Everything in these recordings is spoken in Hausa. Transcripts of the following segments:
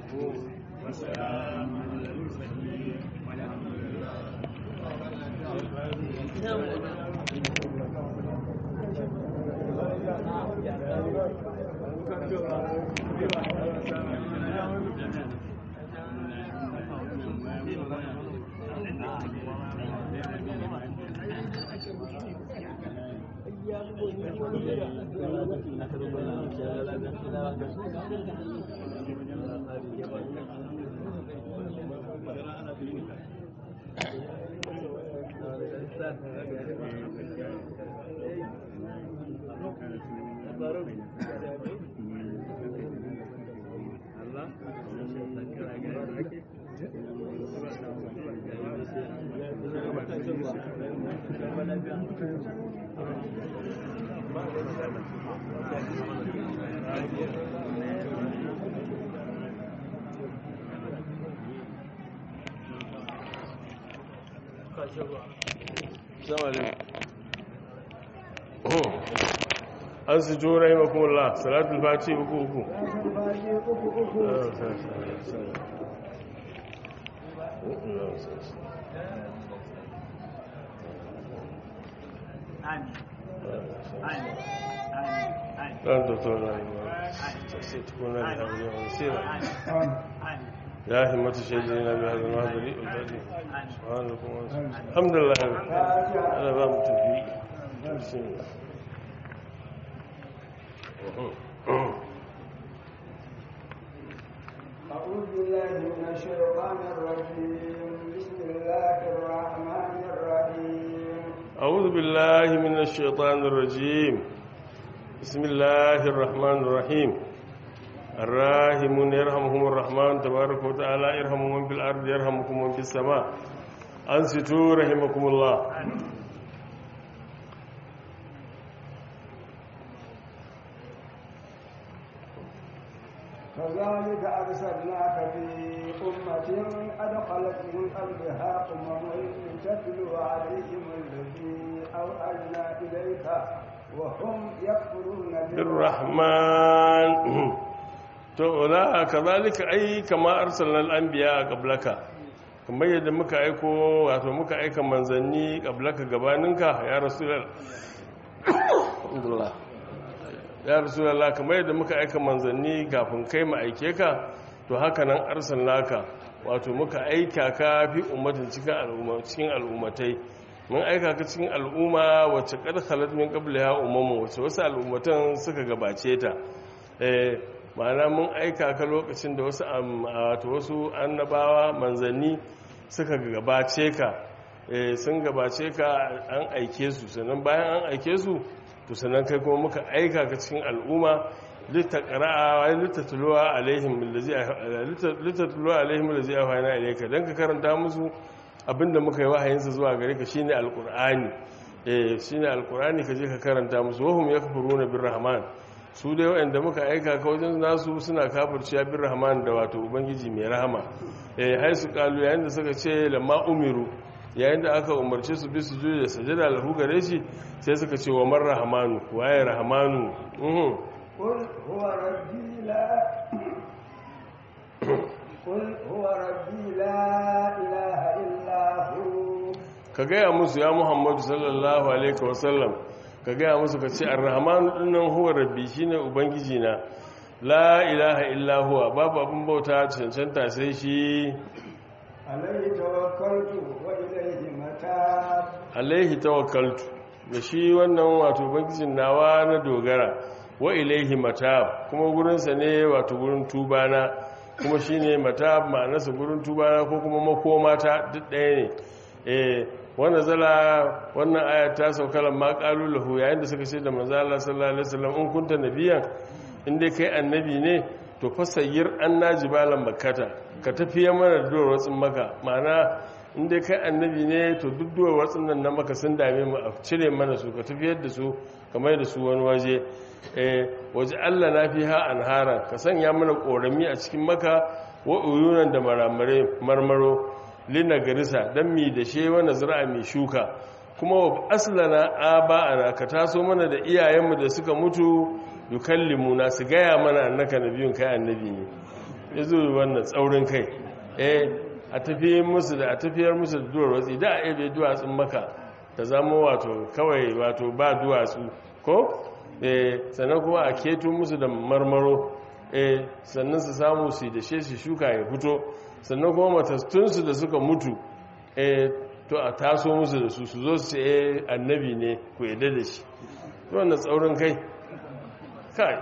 والسلام على المرسلين والحمد لله an su jura yi makola salatul fati uku uku ɗan doktor na yi ma sai tukuna da hanyar wani sira ya himmatu shaidi na biya zama gari ulbadi subhanahu kuma alhamdulillah ana ba mu tafi bismillah أعوذ بالله من الشيطان الرجيم بسم الله الرحمن الرحيم أعوذ بالله من الشيطان الرجيم بسم الله الرحمن الرحيم الراحمون يرحمهم الرحمن تبارك وتعالى يرحمهم من في الأرض يرحمكم من في السماء أنصتوا رحمكم الله كذلك أرسلناك في أمة قد خلت من قبلها أمم تتلو عليهم الذي أوحينا إليك وهم يكفرون بالرحمن to la kazalika ai kama arsalnal anbiya qablaka kamar yadda muka aiko wato muka aika manzanni qablaka gabaninka ya rasulullah alhamdulillah ya rasulullah kamar yadda muka aika manzanni kafin kai mu aike ka to haka nan arsalnaka wato muka aika ka fi ummatin cikin al'umma cikin al'ummatai mun aika ka cikin al'umma wacce kad khalat min qabliha ummamu wacce wasu al'ummatan suka gabace ta eh ma'ana mun aika ka lokacin da wasu wato wasu annabawa manzanni suka gabace ka eh sun gabace ka an aike su sannan bayan an aike su to sannan kai kuma muka aika ka cikin al'umma litaqra'a litatluwa alaihim allazi litatluwa alaihim allazi ahana ilayka dan ka karanta musu abinda muka yi wahayinsa zuwa gare ka shine alqur'ani eh shine alqur'ani kaje ka karanta musu wahum yakfuruna birrahman su dai wanda muka aika ka wajen nasu suna kafirciya birrahman da wato ubangiji mai rahama eh hai su kalu yayin da suka ce lamma umiru yayin da aka umarce su bi su juya sajada lahu gare shi sai suka ce wa man rahmanu waye rahmanu mhm قل هو ربي لا قل هو ربي لا إله إلا هو ka gaya musu ya muhammadu sallallahu alaihi wasallam ka gaya musu ka ce arrahmanu dinnan huwa rabbi shine ubangiji na la ilaha illa huwa babu abin bauta cancanta sai shi عليه توكلت وإليه متاب alaihi tawakkaltu da shi wannan wato ubangijin nawa na dogara wa ilaihi matab kuma gurinsa ne wato gurin tubana kuma shine matab ma'anarsa gurin tubana ko kuma makomata duk ɗaya ne eh wannan zala wannan aya ta saukalan ma qalu lahu yayin da suka ce da manzo Allah sallallahu alaihi wasallam in kunta nabiyan in dai kai annabi ne to fasayyir annajibalan makkata ka tafiye mana da duwar watsin maka ma'ana in dai kai annabi ne to duk duwar watsin nan na maka sun dame mu a cire mana su ka tafiyar da su kamar da su wani waje eh waje Allah na fi ha anhara ka sanya mana korami a cikin maka wa uyunan da maramare marmaro lina garisa dan mi da she wani zira'a mai shuka kuma wa aslana aba'ana ka taso mana da iyayenmu da suka mutu yukallimuna su gaya mana annaka nabiyun kai annabi ne ya zo wannan tsaurin kai eh a tafiyar musu da a tafiyar musu da duwar watsi da a ebe duwatsun maka ta zama wato kawai wato ba duwatsu ko eh sannan kuma a keto musu da marmaro eh sannan su samu su da shi su shuka ya fito sannan kuma matastunsu da suka mutu eh to a taso musu da su su zo su ce annabi ne ku yadda da shi wannan tsaurin kai kai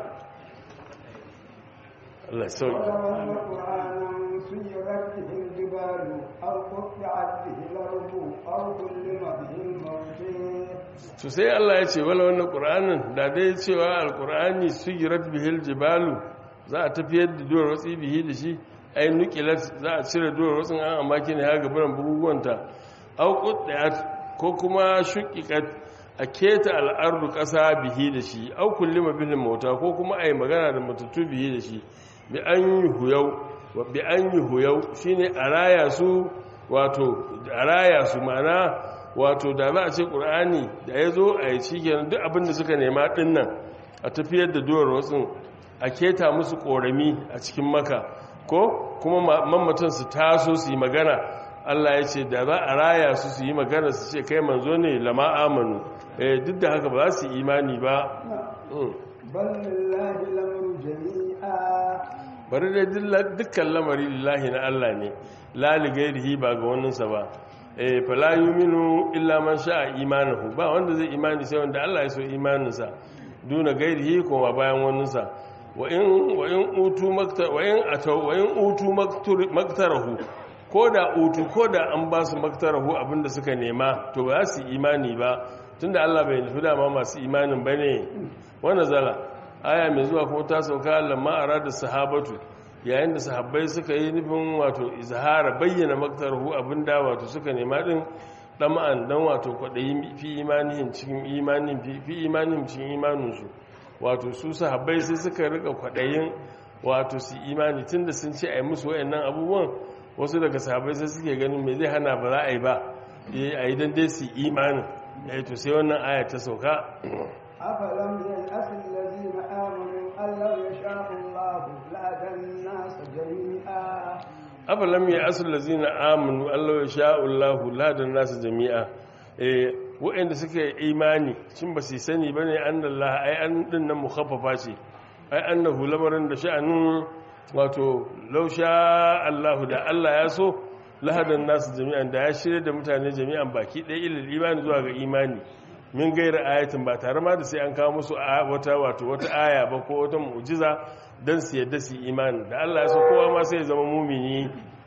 Allah sauki وتولى قرآنا سيرت به الجبال أو قطعت به الأرض أو كلم به الموت to sai Allah ya ce wala wannan qur'anin da dai cewa alqur'ani sugirat bihil jibalu za a tafiyar da duwar watsi bihi da shi ai nuqilat za a cire duwar watsin an amma kine ha gaban bugugunta au quddat ko kuma shuqiqat a keta al'ardu ƙasa bihi da shi au kullima bil mauta ko kuma ai magana da matattu bihi da shi bi an yuhuyau wa bi an yuhuyau shine a raya su wato a raya su ma'ana wato da za a ce ƙur'ani da ya zo a yi cikin duk abin da suka nema ɗin nan a tafiyar da duwar wasu a keta musu ƙorami a cikin maka ko kuma mamatan su taso su yi magana allah ya ce da za a raya su su yi magana su ce kai manzo ne lama amanu eh, duk da haka ba za su yi imani ba Mm. بل لله الأمر جميعا bari dai dilla- dukkan lamari lillahi na Allah ne lali gairihi ba ga waninsa ba eh fala yuminu illa man sha'a imanahu ba wanda zai imani sai wanda Allah ya so imaninsa duna gairihi kuma bayan waninsa wa in wa in utu maktar wa in ataw wa in utu maktur maktarahu koda utu koda an ba su maktarahu abinda suka nema to ba za su imani ba tunda Allah bai nufi dama masu imanin bane wannan zala aya mai zuwa kuma ta sauka lamma arada sahabatu yayin da sahabbai suka yi nufin wato izhara bayyana maktarhu abinda wato suka nema din dama'an dan wato kwadayi fi imanihim cikin imanin fi fi imanihim cikin imaninsu wato su sahabbai sai suka rika kwadayin wato su imani tunda sun ce ai musu wayannan abubuwan wasu daga sahabbai sai suke ganin me zai hana ba za a yi ba eh ayi dan dai su imanin eh to sai wannan aya ta sauka أفلم ييأس الذين آمنوا أن لو يشاء الله لهدى الناس جميعا afalam ya asul lazina amanu Allah ya sha'ullahu ladan nasu jami'a eh waɗanda suka yi imani cin ba su sani bane annallah ai an din nan mukhaffafa ce ai annahu lamarin da sha'anin wato law sha Allahu da Allah ya so lahadan nasu jami'an da ya shirya da mutane jami'an baki ɗaya ilil imani zuwa ga imani min gaira ayatin ba tare ma da sai an kawo musu a- wata wato wata aya ba ko wata mu'jiza dan su yadda su yi imani da Allah ya so kowa ma sai ya zama mumini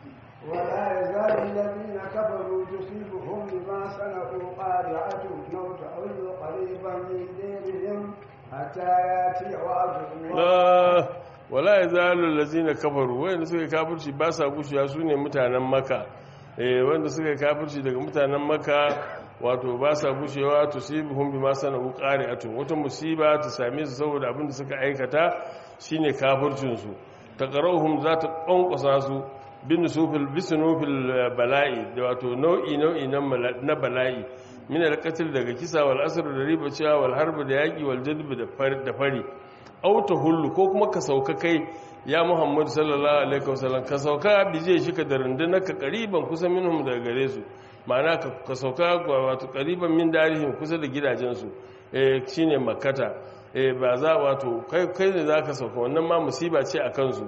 ولا يزال الذين كفروا تصيبهم بما صنعوا قارعة أو تحل قريبا من ديرهم حتى يأتي وعد الله la wala yazalu allazina kafaru wanda suka kafirci ba sa gushiya sune mutanen maka eh wanda suka kafirci daga mutanen maka wato ba sa gushewa tusibuhum bima sanu qari'atun wata musiba ta same su saboda abin da suka aikata shine kafircin su taqaruhum za ta ƙwanƙwasa su bin sufil bisnufil bala'i da wato nau'i nau'i na mala- na bala'i min al-qatl daga kisa wal asr da riba cewa wal harb da yaki wal jadb da fari da fari aw tahullu ko kuma ka sauka kai ya muhammad sallallahu alaihi wasallam ka sauka bije shi ka da rundunar ka qariban kusa minhum daga gare su ma'ana ka ka sauka wato qariban min darihim kusa da gidajen su eh shine makkata eh ba za wato kai kai ne zaka sauka wannan ma musiba ce a kansu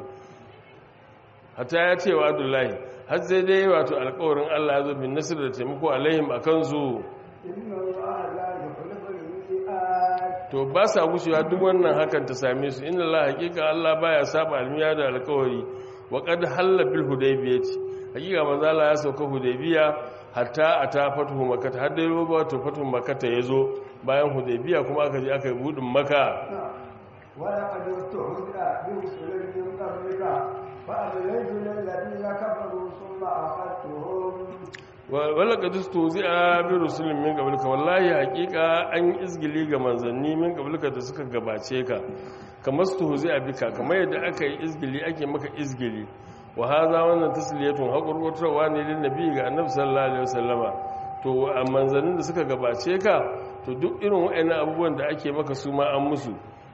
hatta ya ce wa abdullahi har sai dai wato alkawarin allah ya zo bin nasir da taimako alaihim a kansu إن الله لا يخلف الميعاد to ba sa gushewa duk wannan hakan ta same su inna allah hakika allah baya saba almiya da alkawari wa qad halla bil hudaybiyati hakika manzo allah ya sauka hudaybiya hatta ata fatuhu makkah har dai roba wato fatuhu makkah ya zo bayan hudaybiya kuma aka je aka yi budin makka ولقد استهزئ برسل من قبلك فأمليت للذين كفروا ثم أخذتهم wala ka dusto zai a bi rusulun min gabalka wallahi hakika an yi izgili ga manzanni min gabalka da suka gabace ka kamar su zai a bika kamar yadda aka yi izgili ake maka izgili wa haza wannan tasliyatun haƙurƙurtarwa ne lin nabi ga annabi sallallahu alaihi wasallama to a manzannin da suka gabace ka to duk irin waɗannan abubuwan da ake maka su ma an musu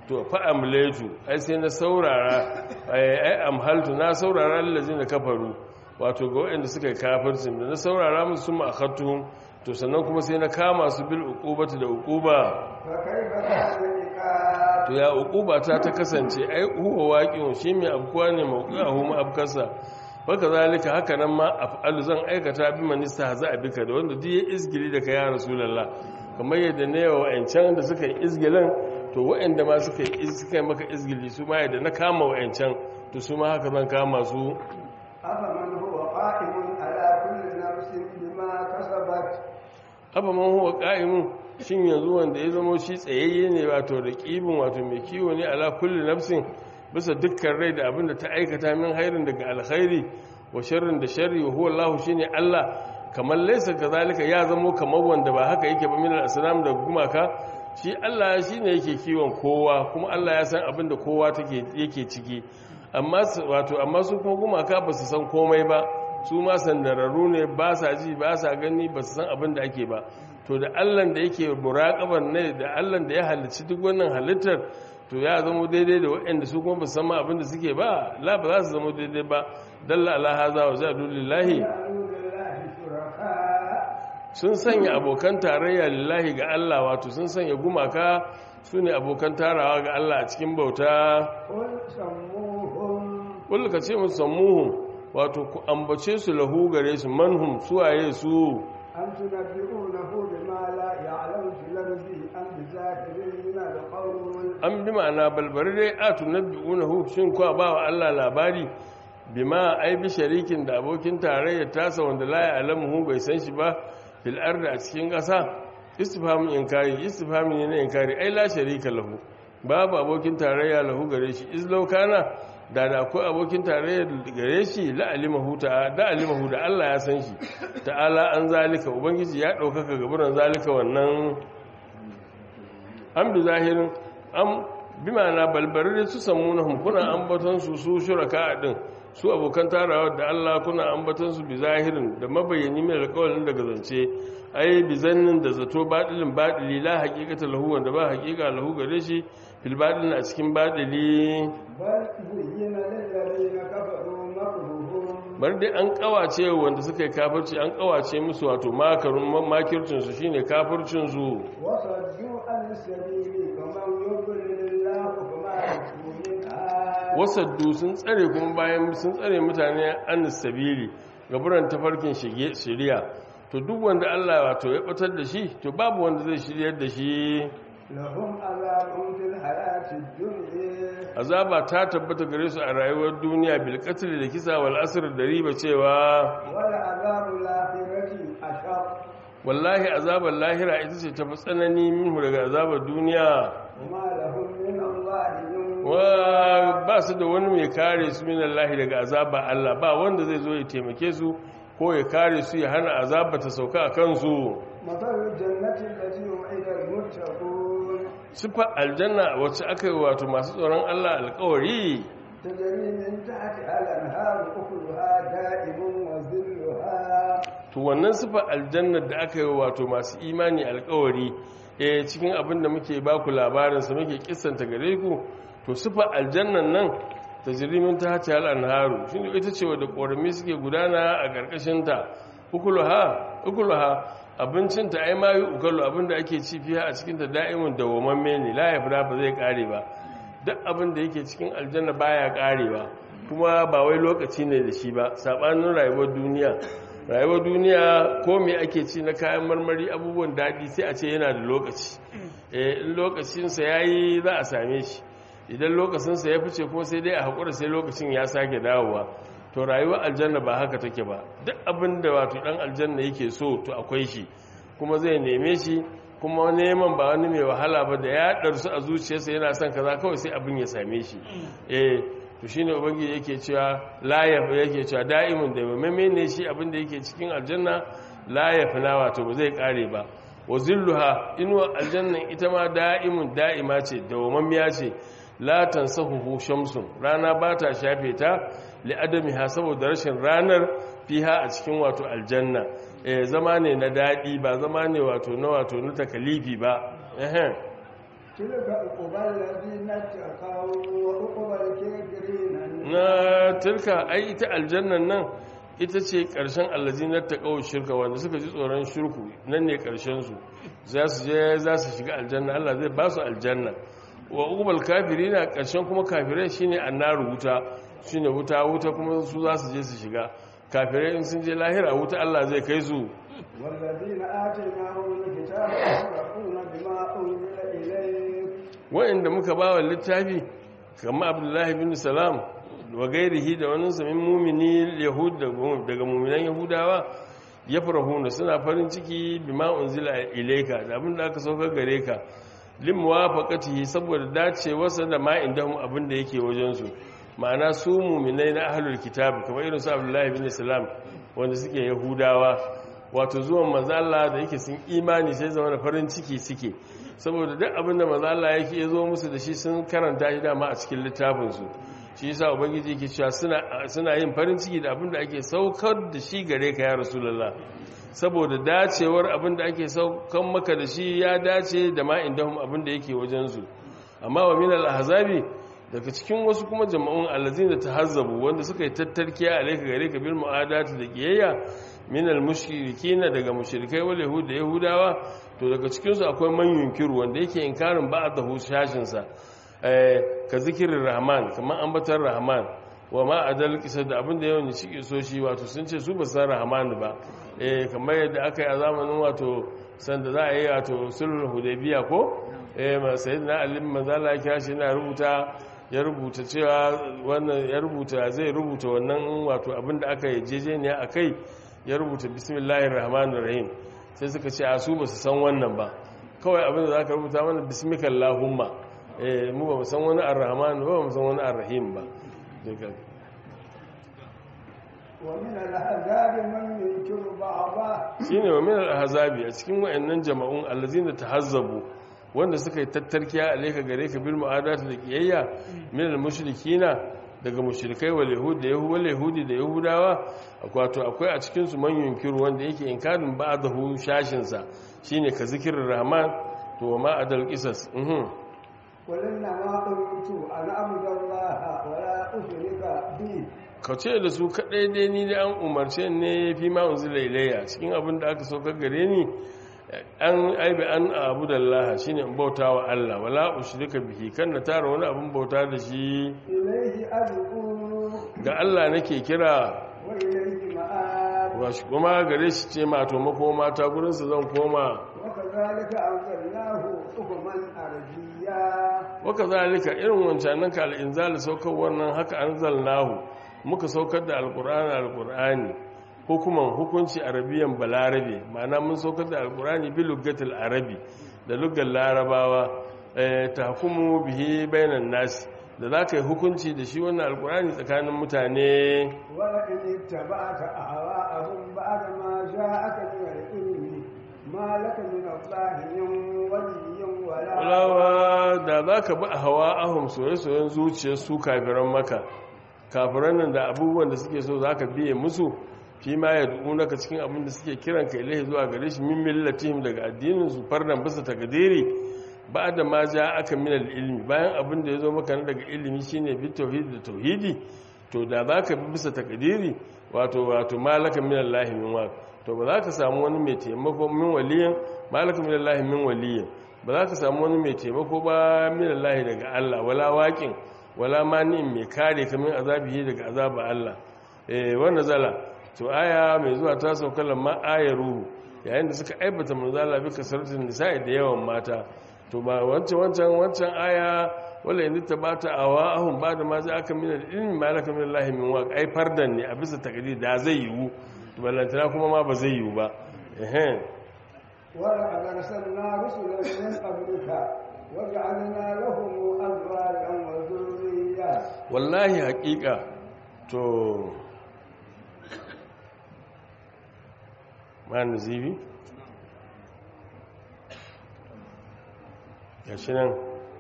to fa amlaitu ai sai na saurara ai amhaltu na saurara lallazina kafaru wato ga waɗanda suka yi kafircin da na saurara musu sun ma'akattuhun to sannan kuma sai na kama su bil uqubati da uquba فكيف كان العقاب to ya uquba ta ta kasance ai huwa waqi'un shi mai abkuwa ne mawqi'ahu ma abkasa baka zalika haka nan ma af'alu zan aikata bi manista haza abika da wanda duk ya izgili da ka ya rasulullah kamar yadda ne wa wa'ancan da suka yi izgilin to wa'anda ma suka yi suka yi maka izgili su ma yadda na kama wa'ancan to su ma haka zan kama su أفمن هو قائم على كل نفس بما كسبت afa man huwa qa'imun shin yanzu wanda ya zama shi tsayayye ne wato da kibin wato mai kiwo ne ala kulli nafsin bisa dukkan rai da abinda ta aikata min hairin daga alkhairi wa sharrin da sharri wa huwa Allah shine Allah kamar laysa kazalika ya zamo kamar wanda ba haka yake ba min al-asnam da gumaka shi Allah shine yake kiwon kowa kuma Allah ya san abinda kowa take yake ciki amma su- wato amma su kuma gumaka ba su san komai ba su ma sandararru ne ba sa ji ba sa gani ba su san abin da ake ba to da allan da yake muraƙaban ne da allan da ya halicci duk wannan halittar to ya zama daidai da waɗanda su kuma ba su san ma abin da suke ba la ba za su zama daidai ba dalla ala haza wa jadu lillahi جعلوا لله شركاء sun sanya abokan tarayya lillahi ga Allah wato sun sanya gumaka su ne abokan tarawa ga Allah a cikin bauta قل سموهم kullu ka ce musu sammuhum wato ku ambace su lahu gare su manhum suwaye su أم تنبئونه بما لا يعلم في الأرض أم بظاهر من القول an bi ma'ana balbari dai a tunabbi'unahu shin kuwa ba wa Allah labari bima ai bi sharikin da abokin tarayya tasa wanda la ya'lamuhu bai san shi ba fil ardi a cikin ƙasa istifhamun inkari istifhamun ne na inkari ai la sharika lahu babu abokin tarayya lahu gare shi izlau kana da da akwai abokin tarayya gare shi la alimahu ta da alimahu da Allah ya san shi ta'ala an zalika ubangiji ya ɗaukaka gaburan zalika wannan an bi zahirin an bi ma'ana balbari da su samu na kuna ambaton su su shuraka din su abokan tarawa da Allah kuna ambaton su bi zahirin da mabayyani mai alƙawarin daga zance ai bi zannin da zato badilin badili la haqiqata lahu wanda ba haqiqa lahu gare shi fil badilin a cikin badili بل زين للذين كفروا مكرهم bar dai an kawace wanda suka yi kafirci an kawace musu wato makarun makircin su shine kafircin su وصدوا عن السبيل ومن يضلل الله فما له من هاد wasaddu sun tsare kuma bayan sun tsare mutane an sabili gaburan tafarkin shige shiriya to duk wanda Allah wato ya batar da shi to babu wanda zai shiryar da shi لهم عذاب في الحياة الدنيا azaba ta tabbata gare su a rayuwar duniya bil qatl da kisa wal asr da riba cewa ولعذاب الآخرة أشق wallahi azabar lahira ita ce tafi tsanani minhu daga azabar duniya وما لهم من الله من wa ba su da wani mai kare su min Allah daga azaba Allah ba wanda zai zo ya taimake su ko ya kare su ya hana azaba ta sauka a kansu مثل الجنة التي وعد المتقون siffar aljanna wacce aka yi wato masu tsoron Allah alkawari تجري من تحتها الأنهار أكلها دائم وظلها to wannan siffar aljanna da aka yi wato masu imani alkawari eh cikin abin da muke ba ku labarinsa muke kissanta gare ku to siffar aljannan nan ta jirimin ta hata hal anharu shi ne ita ce wadda ƙorami suke gudana a ƙarƙashinta ukuluha ukuluha abincinta ai ma yi ukalu abinda ake ci fiye a cikinta da'imin dawwamamme ne la ya ba zai ƙare ba duk abin da yake cikin aljanna baya ƙarewa kuma ba wai lokaci ne da shi ba saɓanin rayuwar duniya rayuwar duniya ko me ake ci na kayan marmari abubuwan daɗi sai a ce yana da lokaci eh in lokacinsa ya yi za a same shi idan lokacinsa ya fice kuma sai dai a haƙura sai lokacin ya sake dawowa to rayuwar aljanna ba haka take ba duk abin da wato ɗan aljanna yake so to akwai shi kuma zai neme shi kuma neman ba wani mai wahala ba da ya ɗarsu a zuciyarsa yana son kaza kawai sai abin ya same shi eh to shine ubangiji yake cewa la yake cewa da'imun da mai ne shi abin da yake cikin aljanna la yafna wato ba zai kare ba wa zilluha inuwa aljannan ita ma da'imun da'ima ce dawamammiya ce la tansahuhu shamsun rana ba ta shafe ta li adamiha saboda rashin ranar fiha a cikin wato aljanna eh zama ne na dadi ba zama ne wato na wato na takalifi ba eh تلك عقبى الذين اتقوا وعقبى الكافرين na tilka ai ita aljannan nan ita ce ƙarshen allazinar ta ƙawo shirka wanda suka ji tsoron shirku nan ne ƙarshensu za su je za su shiga aljanna Allah zai ba su aljanna wa ubal kafiri na ƙarshen kuma kafirai shine annaru wuta shine wuta wuta kuma su za su je su shiga kafirai in sun je lahira wuta Allah zai kai su والذين آتيناهم الكتاب يفرحون بما أنزل إليك wa'inda muka ba wa littafi kamar abdullahi bin salam wa gairihi da wani samin mumini yahud daga muminan yahudawa ya farahuna suna farin ciki bima unzila ilaika da abin da aka saukar gare ka limuwa faƙatihi saboda dacewarsa da ma indahum abin da yake wajensu ma'ana su muminai na ahlul kitab kamar irin su abdullahi bin salam wanda suke yahudawa wato zuwan mazala da yake sun imani sai zama da farin ciki suke saboda duk abin da mazala yake ya zo musu da shi sun karanta shi dama a cikin littafinsu shi yasa ubangiji yake cewa suna yin farin ciki da abin da ake saukar da shi gare ka ya rasulullah saboda dacewar abin da ake saukan maka da shi ya dace da ma indahum abin da yake wajensu amma wa min al-ahzabi daga cikin wasu kuma jama'un allazina tahazzabu wanda suka yi tattarkiya alayka gare ka bil mu'adati da kiyayya min al-mushrikina daga mushrikai wal yahud da yahudawa to daga cikin su akwai man yunkiru wanda yake inkarin ba'dahu shashin sa eh ka zikirin rahman kaman ambatar rahman wa ma adal kisa da abinda yawan ne cike so shi wato sun ce su ba san rahman ba eh kamar yadda aka yi a zamanin wato sanda za a yi wato sulhul hudaybiya ko eh ma sayyidina ali manzala ya kira shi yana rubuta ya rubuta cewa wannan ya rubuta zai rubuta wannan wato abinda aka yi jejeniya akai ya rubuta bismillahir rahmanir rahim sai suka ce a su ba su san wannan ba kawai abinda za ka rubuta mana bismikallahumma eh mu ba mu san wani ar-rahman ba mu san wani ar-rahim ba ومن الأحزاب من ينكر بعضه shine wa min al-ahzabi a cikin wayannan jama'un allazina tahazzabu wanda suka yi tattarkiya alayka gare ka bil mu'adati da kiyayya min al-mushrikina daga mushrikai wal yahud da yahud yahudi da yahudawa wato akwai a cikin su man yunkiru wanda yake inkarin ba'dahu shashin sa shine ka zikirin rahman to wa ma adal qisas mhm قل إنما أمرت أن أعبد الله ولا أشرك به ka ce da su kaɗai dai ni da an umarce ne fi ma unzila ilayya cikin abin da aka saukar gare ni an aibi an abu da Allah shine in bauta wa Allah wala ushrika bihi kan na tara wani abin bauta da shi إليه أدعو ga Allah nake kira وإليه مآب washi kuma gare shi ce ma to makoma ta gurin su zan koma وكذلك أنزلناه حكما عربيا waka zalika irin wancanan ka al-inzal saukar wannan haka anzalnahu muka saukar da alqur'ani alqur'ani hukuman hukunci arabiyan balarabe ma'ana mun saukar da alqur'ani bi lugatil arabi da lugar larabawa eh tahkumu bihi bainan nas da zaka yi hukunci da shi wannan alqur'ani tsakanin mutane ولئن اتبعت أهواءهم بعد ما جاءك من العلم ما لك من الله من ولي ولا walawa da zaka bi hawa ahum soyayyen zuciyar su kafiran maka kafiran nan da abubuwan da suke so zaka biye musu fi ma ya naka cikin abin da suke kiran ka ilahi zuwa gare shi min millatihim daga addinin su fardan bisa takdiri ba da ma ja aka min ilmi bayan abin da yazo maka na daga ilimi shine bi tauhid da tauhidi to da zaka bi bisa takdiri wato wato malaka min allahi min wa to ba za ka samu wani mai taimako min waliyin malaka min allahi min waliyin ba za ka samu wani mai taimako ba min allahi daga Allah wala waqin wala mani'in mai kare ka min azabihi daga azaba Allah eh wannan zala to aya mai zuwa ta sauka lamma ayar ruhu yayin da suka aibata manzala bi kasaratin nisa'i da yawan mata to ba wancan wancan wancan aya wala yanzu ta bata awa ahun ba da ma za aka min ilmi malaka min Allah min wa ai fardan ne a bisa takdir da zai yiwu to ballantana kuma ma ba zai yiwu ba eh ولقد أرسلنا رسلا من قبلك وجعلنا لهم أزواجا وذرية wallahi haƙiƙa to ma nazibi gashi nan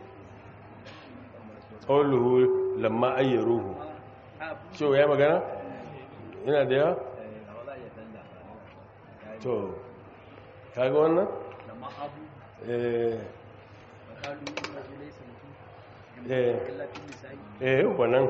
ƙauluhu lamma ayyaruhu cewa ya magana? yana da yawa? to kaga wannan? eh eh eh wannan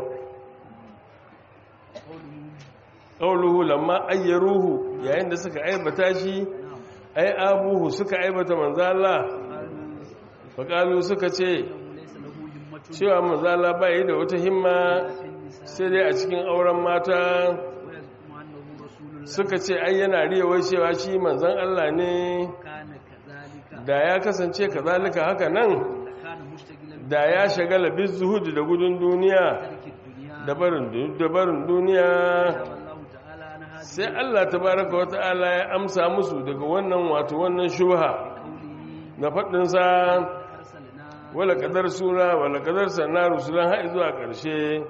ƙauluhu lamma ayyaruhu yayin da suka aibata shi ai abuhu suka aibata manzala faƙalu suka ce cewa manzala ba yi da wata himma sai dai a cikin auren mata suka ce ai yana riyawar cewa shi manzan Allah ne da ya kasance kazalika haka nan da ya shagala bin zuhudu da gudun duniya da barin duniya sai Allah tabaraka wa ta'ala ya amsa musu daga wannan wato wannan shubha na faɗinsa wala kadar sura wala kadar sanna rusulan har zuwa ƙarshe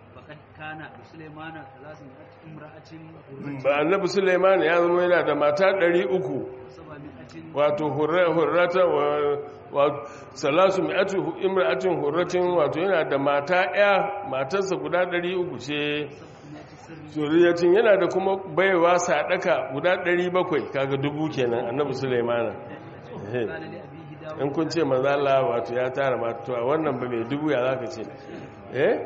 ba annabi Sulaiman ya zama yana da mata 300 wato hurrata wa salasu mi'atu imra'atin hurratin wato yana da mata ɗaya matarsa guda 300 ce zuriyacin yana da kuma baiwa sadaka guda 700 kaga dubu kenan annabi sulaimana in kun ce mazala wato ya tara mata a wannan ba mai dubu ya zaka ce eh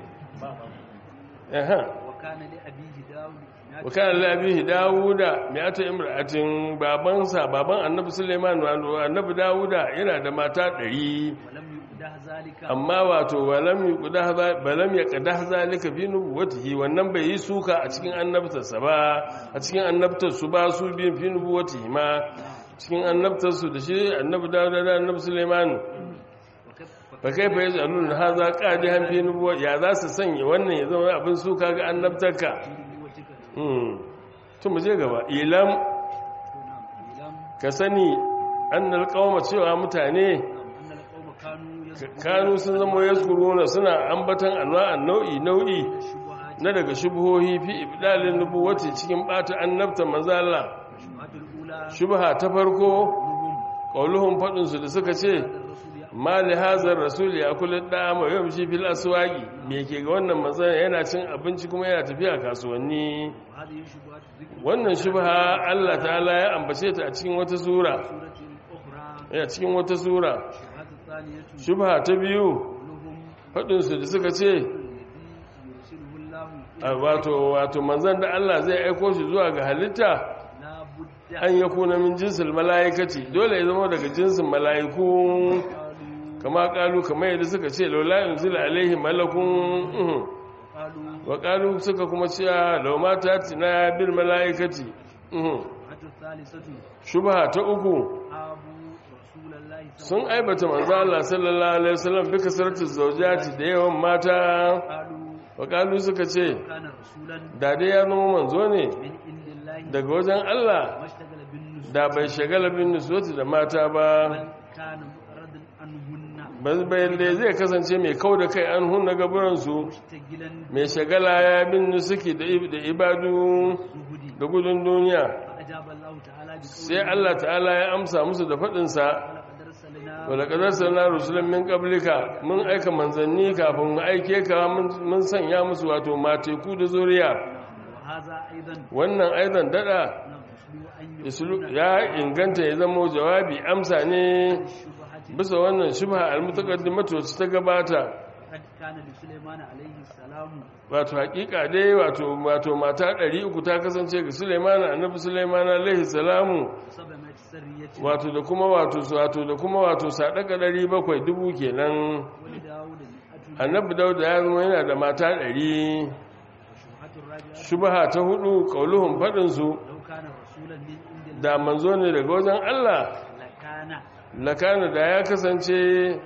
eh wakana da abihi dawuda mai ata imra'atin babansa baban annabi suleiman annabi dawuda yana da mata ɗari amma wato balam ya kada zalika fi nubuwatihi wannan bai yi suka a cikin annabtarsa ba a cikin annabtarsu ba su biyun fi nubuwatihi ma cikin annabtarsu da shi annabi dawuda da annabi suleiman ba kai fa yaji alun haza qadi han fi nubuwa ya za su sanya wannan ya zama abin suka ga annabtarka tun mu je gaba ilam ka sani annal qauma cewa mutane kanu sun zama yazkuruna suna ambatan anwa'an nau'i nau'i na daga shubhohi fi ibdalin nubuwati cikin bata annabta manzala shubha ta farko qauluhum fadin su da suka ce mali hazar rasul ya kula da ma yamshi fil aswaqi me ke ga wannan manzon yana cin abinci kuma yana tafiya kasuwanni wannan shubha Allah ta'ala ya ambace ta a cikin wata sura ya cikin wata sura shubha ta biyu fadin su da suka ce wato wato manzon da Allah zai aiko shi zuwa ga halitta an yakuna min jinsil malaikati dole ya zama daga jinsin mala'iku kama kalu kamar yadda suka ce laula yunzila alaihi malakun wa kalu suka kuma ce lauma ta tina bil malaikati shubha ta uku sun aibata manzo Allah sallallahu alaihi wasallam bi kasaratu zawjati da yawan mata wa kalu suka ce da dai ya zama manzo ne daga wajen Allah da bai shagala bin nuswati da mata ba bayan da zai kasance mai kau da kai an hunna gaburansu mai shagala ya bin nusuki da ibadu da gudun duniya sai Allah ta'ala ya amsa musu da faɗinsa wadda ƙadarsa na rusulun min ƙablika mun aika manzanni kafin mu aike ka mun sanya musu wato mateku da zuriya wannan aizan dada ya inganta ya zama jawabi amsa ne bisa wannan shubha almutaqaddimatu wacce ta gabata wato hakika dai wato wato mata 300 ta kasance ga Sulaiman annabi Sulaiman alaihi salamu wato da kuma wato wato da kuma wato sadaka 700 dubu kenan annabi Dawud ya zama yana da mata 100 shubha ta hudu qauluhum fadin su da manzo ne daga wajen Allah lakana da ya kasance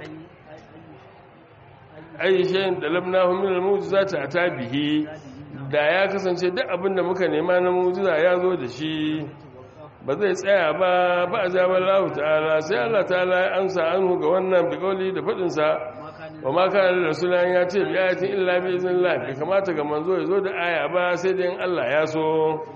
aishayin da lamnahu min al-mu'jizati atabihi da ya kasance duk abin da muka nema na mu'jiza ya zo da shi ba zai tsaya ba ba ajaba Allah ta'ala sai Allah ta'ala ya amsa anhu ga wannan biqauli da fadin sa wa ma kana rasulan ya ce bi ayatin illa bi iznillah bai kamata ga manzo ya zo da aya ba sai dai in Allah ya so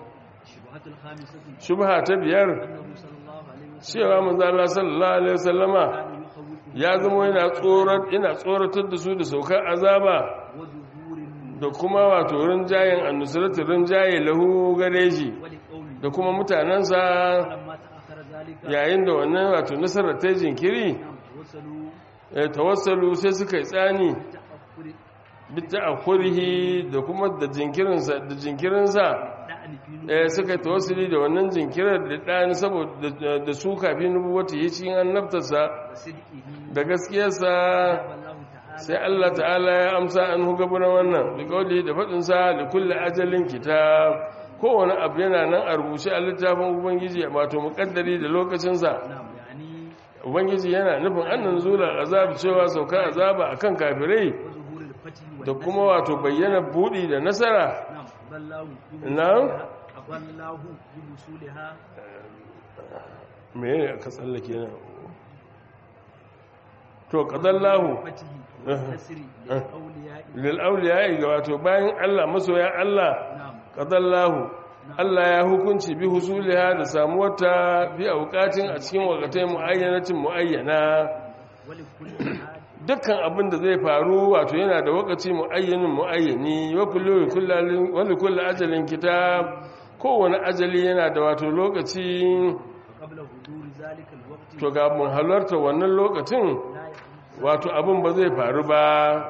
shubha ta biyar cewa manzo Allah sallallahu alaihi wasallama ya zama yana tsorat yana tsoratar da su da saukar azaba da kuma wato rinjayen annusratu rinjaye lahu gare shi da kuma mutanansa yayin da wannan wato nasarar ta jinkiri eh tawassalu sai suka yi tsani بتأخر bitta akhurihi da kuma da jinkirinsa da jinkirinsa دعن في eh suka yi tawassuli da wannan jinkirar da ɗani saboda da- da su kafin nubuwata yi cikin annabtarsa وصدقه da gaskiyarsa أجاب الله تعالى sai Allah ta'ala ya amsa an hugabunan wannan da kauli da faɗinsa da kulle ajalin kitab kowane abu yana nan a rubuce a littafin ubangiji wato muƙaddari da lokacinsa نعم يعني ubangiji yana nufin annan zula azab cewa saukar azaba akan kafirai وظهور الفتح da والنصر kuma wato bayyana buɗi da nasara نعم أضله نعم. أضله بوصولها me ne aka tsallake na to qadallahu فتح والنصر للأولياء lil awliya ga wato bayan Allah masoya Allah نعم qadallahu Allah ya hukunci bi husuliha da samuwarta bi auqatin a cikin wakatai muayyanatin muayyana ولكل حال dukkan abin da zai faru wato yana da wakaci muayyanin muayyani wa kullu kullalin wa likulli ajalin kitab kowane ajali yana da wato lokaci وقبل حضور ذلك الوقت to ga mun halarta wannan lokacin لا يحدث wato abin ba zai faru ba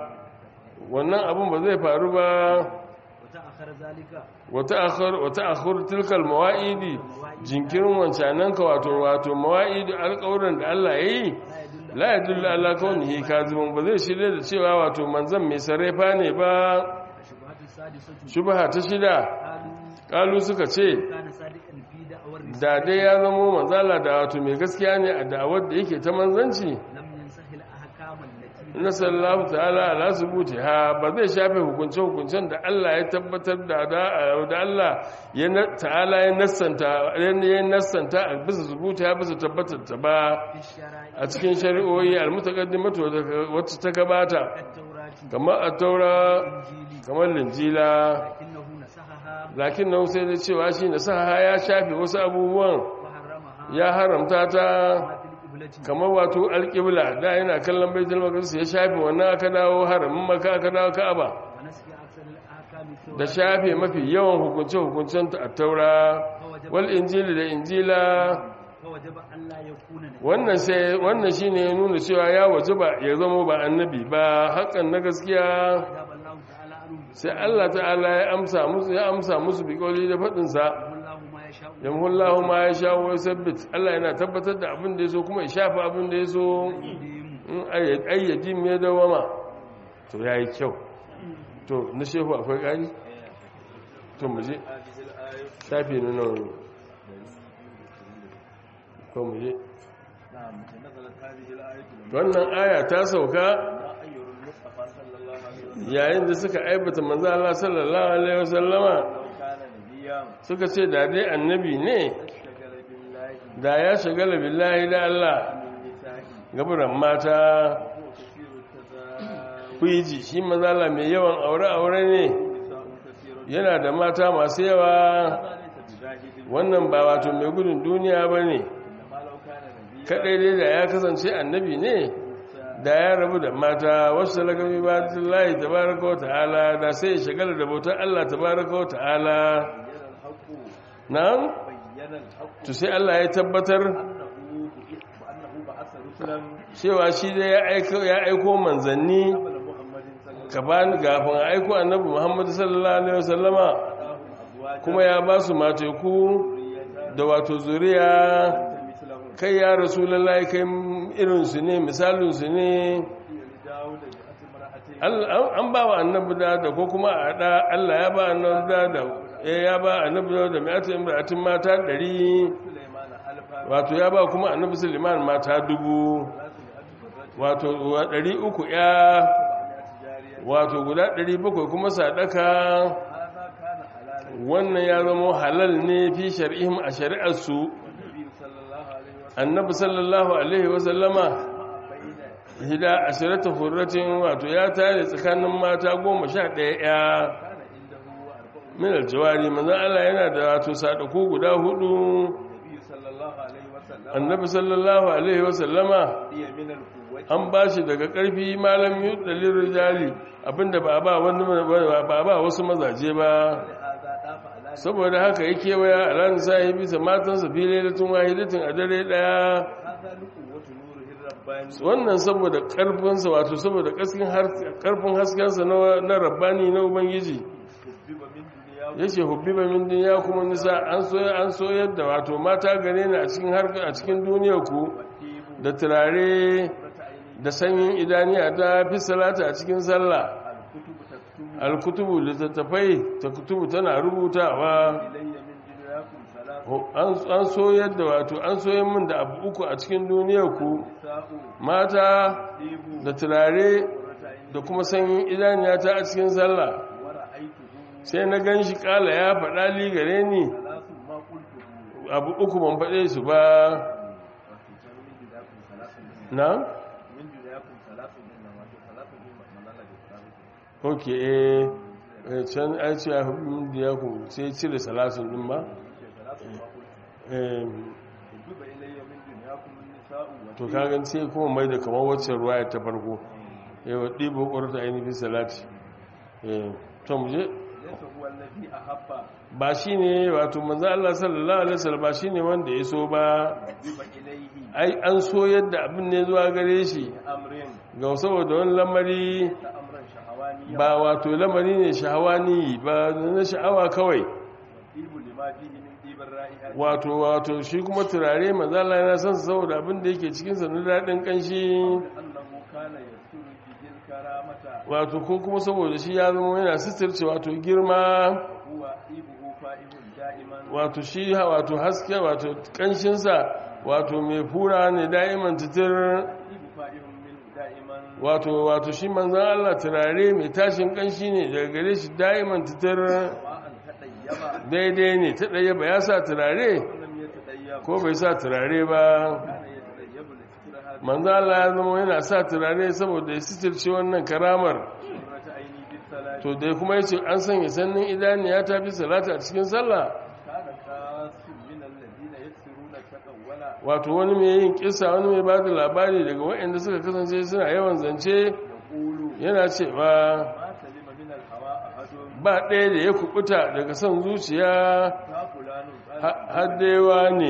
wannan abin ba zai faru ba وتأخر ذلك wata akhir wata akhir tilkal mawaidi jinkirin wancanan ka wato wato mawaidi alƙawarin da Allah yayi لا يدل la yadullu ala kaunihi kaziban ba zai shirye da cewa wato manzon mai sarrafa ne ba الشبهات السادسة shubha ta shida قالوا kalu suka ce كان صادقا في دعوى الرسالة da dai ya zamo manzala da wato mai gaskiya ne a da'awar da yake ta manzanci لم ينسه الأحكام التي na sallahu ta'ala ala subuti ha ba zai shafe hukunce-hukuncen da Allah ya tabbatar da da da Allah ya na- ta'ala ya nassanta ya nassanta a bisa subuti ha bisa tabbatar ta ba في الشرائع a cikin shari'o'i almutaqaddimatu wacce ta gabata كالتوراة kamar a-taura والإنجيل kamar linjila لكنه نسخها lakin nan sai da cewa shi na saha ya shafe wasu abubuwan وحرمها ya haramta ta ما في القبلة kamar wato alƙibla da yana kallon baitul maqdis ya shafe wannan aka dawo haramin maka aka dawo ka'aba ونسخ أكثر الأحكام da التوراة shafe mafi yawan hukunce-hukuncen ta a taura wal injili da injila فوجب أن لا يكون نبيا wannan sai wannan shine ya nuna cewa ya wajaba ya zama ba annabi ba hakan na gaskiya أجاب الله تعالى عنه sai Allah ta'ala ya amsa musu ya amsa musu bi kauli da fadin sa والله ما يشاء yamhullahu ma ya sha wa sabbit Allah yana tabbatar da abin da yaso kuma ya shafa abin da yaso in ayyadi me dawama to yayi kyau to na shehu akwai kari to mu je shafi na nan ko mu je نعم نزلت هذه الآية wannan aya ta sauka لما أير المصطفى صلى الله عليه وسلم yayin da suka aibata manzo Allah sallallahu alaihi wasallama لو كان نبيا suka ce da dai annabi ne اشتغل بالله da ya shagala billahi da Allah من النساء gaburan mata وهو كثير التزاوج kuiji shi manzo Allah mai yawan aure aure ne نساء كثير yana da mata masu yawa هذا ليس بجاهد wannan ba wato mai gudun duniya bane إنما لو كان نبيا kadai dai da ya kasance annabi ne da ya rabu da mata wasu lagabi ba lahi tabaraka wa ta'ala da sai ya shagala da bautar Allah tabaraka wa ta'ala بين الحق na'am بين الحق to sai Allah ya tabbatar أنه وأنه بعث رسلا cewa shi dai ya aiko ya aiko manzanni قبل محمد صلى الله عليه وسلم gaban gafin a aiko annabi Muhammad sallallahu alaihi wasallama آتاهم أزواجا kuma ya ba su mateku ذرية da wato zuriya مثلهم kai ya rasulullahi kai irinsu ne misalinsu ne لداود جاءت امرأتين Allah- an ba wa annabi da da ko kuma a da Allah ya ba annabi da da eh, ya ba annabi da da mi'atu imra'atin mata 100 سليمان ألفا wato ya ba kuma annabi Sulaiman mata dubu ثلاث wato مئة بالرجل wa 300 ya سبعمائة جارية wato guda 700 kuma sadaka هذا كان حلالا wannan ya zama halal ne fi shar'ihim a shari'ar su والنبي صلى الله عليه وسلم annabi sallallahu alaihi wa sallama بين hida ashirata hurratin wato ya tare tsakanin mata goma sha ɗaya ya كان عنده أربع min aljawari manzon Allah yana da wato sadaku guda hudu النبي صلى الله عليه وسلم annabi sallallahu alaihi wa sallama هي من القوة an ba shi daga ƙarfi malam yudalin rijali abinda ba ba wani ba ba wasu mazaje ba لهذا دافع على saboda haka yake waya alan sahibi sa matansa fili da tun wahidatin a dare daya هذا لقوة نوره rabbani wannan saboda karfinsa wato saboda kaskin har- karfin haskensa na na rabbani na ubangiji hubbiba min duniya yace hubbiba min dunya kuma nisa an so an so yadda wato mata gare ni a cikin har a cikin duniyar ku tibu da turare rata aini da sanyin idaniya ta fi salata a cikin sallah al-kutubu taktubu alkutubu littattafai ta kutubu tana rubutawa ilayya min dunyakum salatu Ho- an an so yadda wato an so yin min da abu uku a cikin duniyar ku sa'u mata tibu da turare rata aini da kuma sanyin idaniya ta a cikin sallah wa ra'aytuhu sai na gan shi kala ya faɗa li gare ni salatu ma qultuhu abu uku ban faɗe su ba wato can min dunyakum salatu na min dunyakum salatu din nan wato salatu din manala da salatu ok eh eh, can an ce a hukun da ya ku sai cire salasun ɗin ba salatu ma qultuhu Eh, hubbiba ilayya min dunyakum nisa'u wa to kagan sai kuma mai da kamar wacce ruwa ta farko yawa ɗibo ƙwarta ainihin salati Eh, to mu je laysa huwa alladhi ahabba ba shi ne wato manzo Allah sallallahu alaihi wasallam ba shi ne wanda ya so ba hubbiba ilayhi ai an so yadda abin ne zuwa gare shi amrin ga saboda wani lamari ta amran shahawaniya ba wato lamari ne shahawani ba na sha'awa kawai ibu lima fihi min dibar ra'iha wato wato shi kuma turare manzo Allah yana son sa saboda abin da yake cikin sa na dadin kanshi annahu kana yasuru bihil karamata wato ko kuma saboda shi ya zama yana sitirce wato girma huwa ibuhu fa'ihun da'iman wato shi ha- wato haske wato kanshin sa wato mai fura ne da'iman titir ibu fa'ihun min da'iman wato wato shi manzon Allah turare mai tashin kanshi ne daga gare shi da'iman titir wa'an tadayyaba daidai ne ta ɗaya ba ya sa turare lam yatadayyab ko bai sa turare ba kana yatadayyabu li fikraha manzo Allah ya zama yana sa turare saboda ya sitirce wannan karamar surrata aini bis salati to dai kuma yace an sanya sannin idaniya ta fi salata a cikin sallah kana qasim min alladhina yaksiruna taqawwala wato wani mai yin kissa wani mai bada labari daga waɗanda suka kasance suna yawan zance yaqulu yana cewa ma salima min alhawa ahadun ba ɗaya da ya kubuta daga son zuciya ta fulanun ha- haddewa ne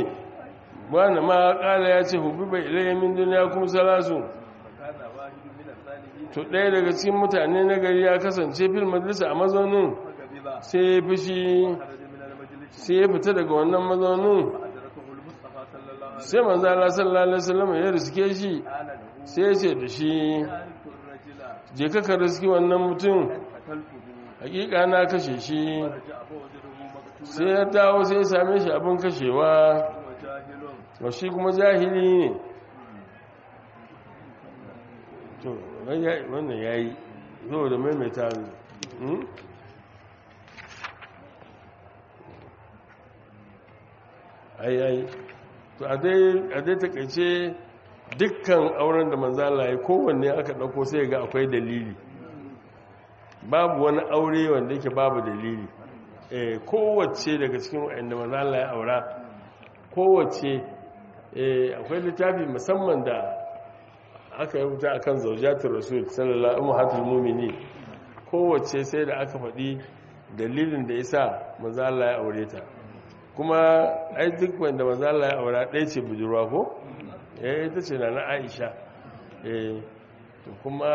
wani ma ƙala ya ce hubi bai ilayen min duniya kuma salasu kana wahidu min as-salihin to ɗaya daga cikin mutane na gari ya kasance fil majalisa a mazaunin fagabiba sai ya fushi kharaja min al-majlis sai ya fita daga wannan mazaunin adrakahu al-mustafa sallallahu alaihi sai manzo Allah sallallahu alaihi wasallam ya riske shi ana lahu sai ya ce da shi ya'rifu ar-rajula je ka ka riski wannan mutum qataltuhu hakika na kashe shi raja'a fa wajadahu maqtulan sai ya dawo sai ya same shi abin kashewa wa jahilun wa shi kuma jahili ne to wannan yayi zo da maimaita ne hmm? ai ai to a dai a dai takaice dukkan auren da manzala ya kowanne aka dauko sai ga akwai dalili babu wani aure wanda yake babu dalili eh kowace daga cikin wanda manzala ya aura kowace eh akwai littafi musamman da aka yi wuta akan zaujatul rasul sallallahu alaihi mu'mini kowace sai da aka faɗi dalilin da yasa manzo Allah ya aure ta kuma ai duk wanda manzo Allah ya aura ɗaya ce budurwa ko eh ita ce na Aisha eh to kuma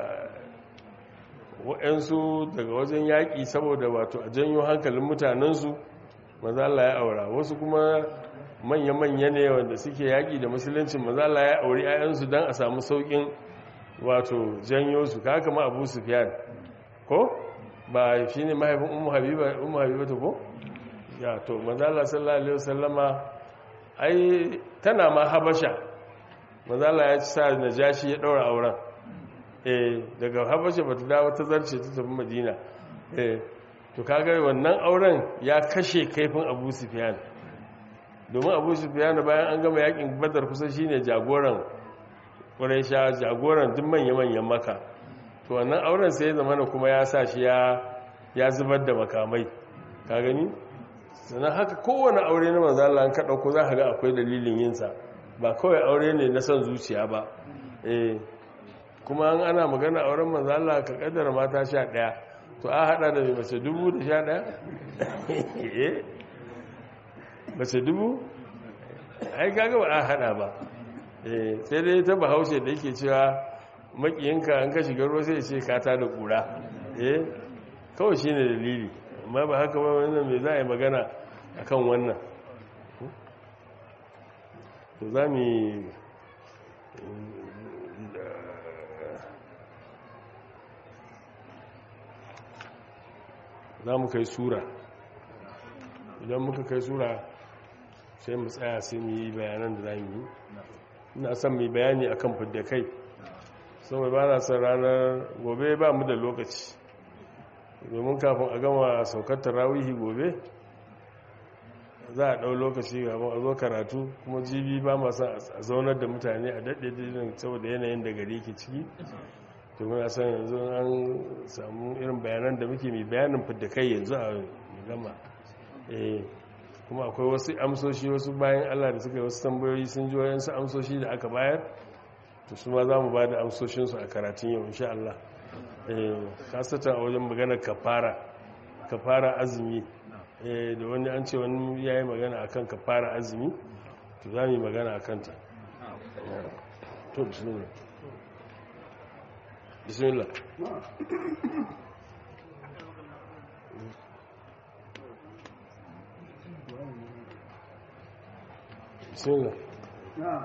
waɗansu daga wajen yaƙi saboda wato a janyo hankalin mutanensu manzo Allah ya aura wasu kuma manya-manya ne wanda suke yaƙi da musuluncin maza Allah ya auri 'ya'yansu don a samu sauƙin wato janyo su ka kama abu sufiyan ko ba shi ne mahaifin umu habiba umu habiba ta ko ya to maza Allah sallallahu alaihi wasallama ai tana ma habasha maza Allah ya ci sa najashi ya ɗaura auren eh daga habasha ba ta dawo ta zarce ta tafi madina eh to kaga wannan auren ya kashe kaifin abu sufiyan domin abu sufiyanu bayan an gama yakin badar kusa shine jagoran ƙuraisha jagoran duk manya-manyan maka to wannan auren sai zama na kuma ya sa shi ya zubar da makamai ka gani sannan haka kowane aure na manzala an kaɗa ko za ka ga akwai dalilin yinsa ba kawai aure ne na son zuciya ba eh kuma an ana magana auren manzala ka kaddara mata sha ɗaya to a haɗa da mai mace dubu da sha ɗaya mace dubu ai gaga ba a hada ba eh sai dai ta bahaushe da yake cewa makiyinka an ka shiga ruwa sai ce ka ta da kura eh kawai shine dalili amma ba haka ba wannan me za a yi magana akan wannan to za mu yi za mu kai sura idan muka kai sura sai mu tsaya sai mu yi bayanan da za mu yi ina son mu yi bayani akan fidda kai saboda ba na son ranar gobe ba mu da lokaci domin kafin a gama saukar tarawihi gobe za a ɗau lokaci gaban a zo karatu kuma jibi ba masu a zaunar da mutane a daɗe dinin saboda yanayin da gari ke ciki domin a san yanzu an samu irin bayanan da muke mai bayanin fidda kai yanzu a gama kuma akwai wasu amsoshi wasu bayan allah da suka yi wasu tambayoyi sun ji wayansu amsoshi da aka bayar to su ma za mu ba da amsoshinsu a karatun yau insha allah kasata a wajen maganar kafara kafara azumi da wani an ce wani ya yi magana akan kafara azumi to za mu yi magana a kanta to bismillah bismillah bismillah نعم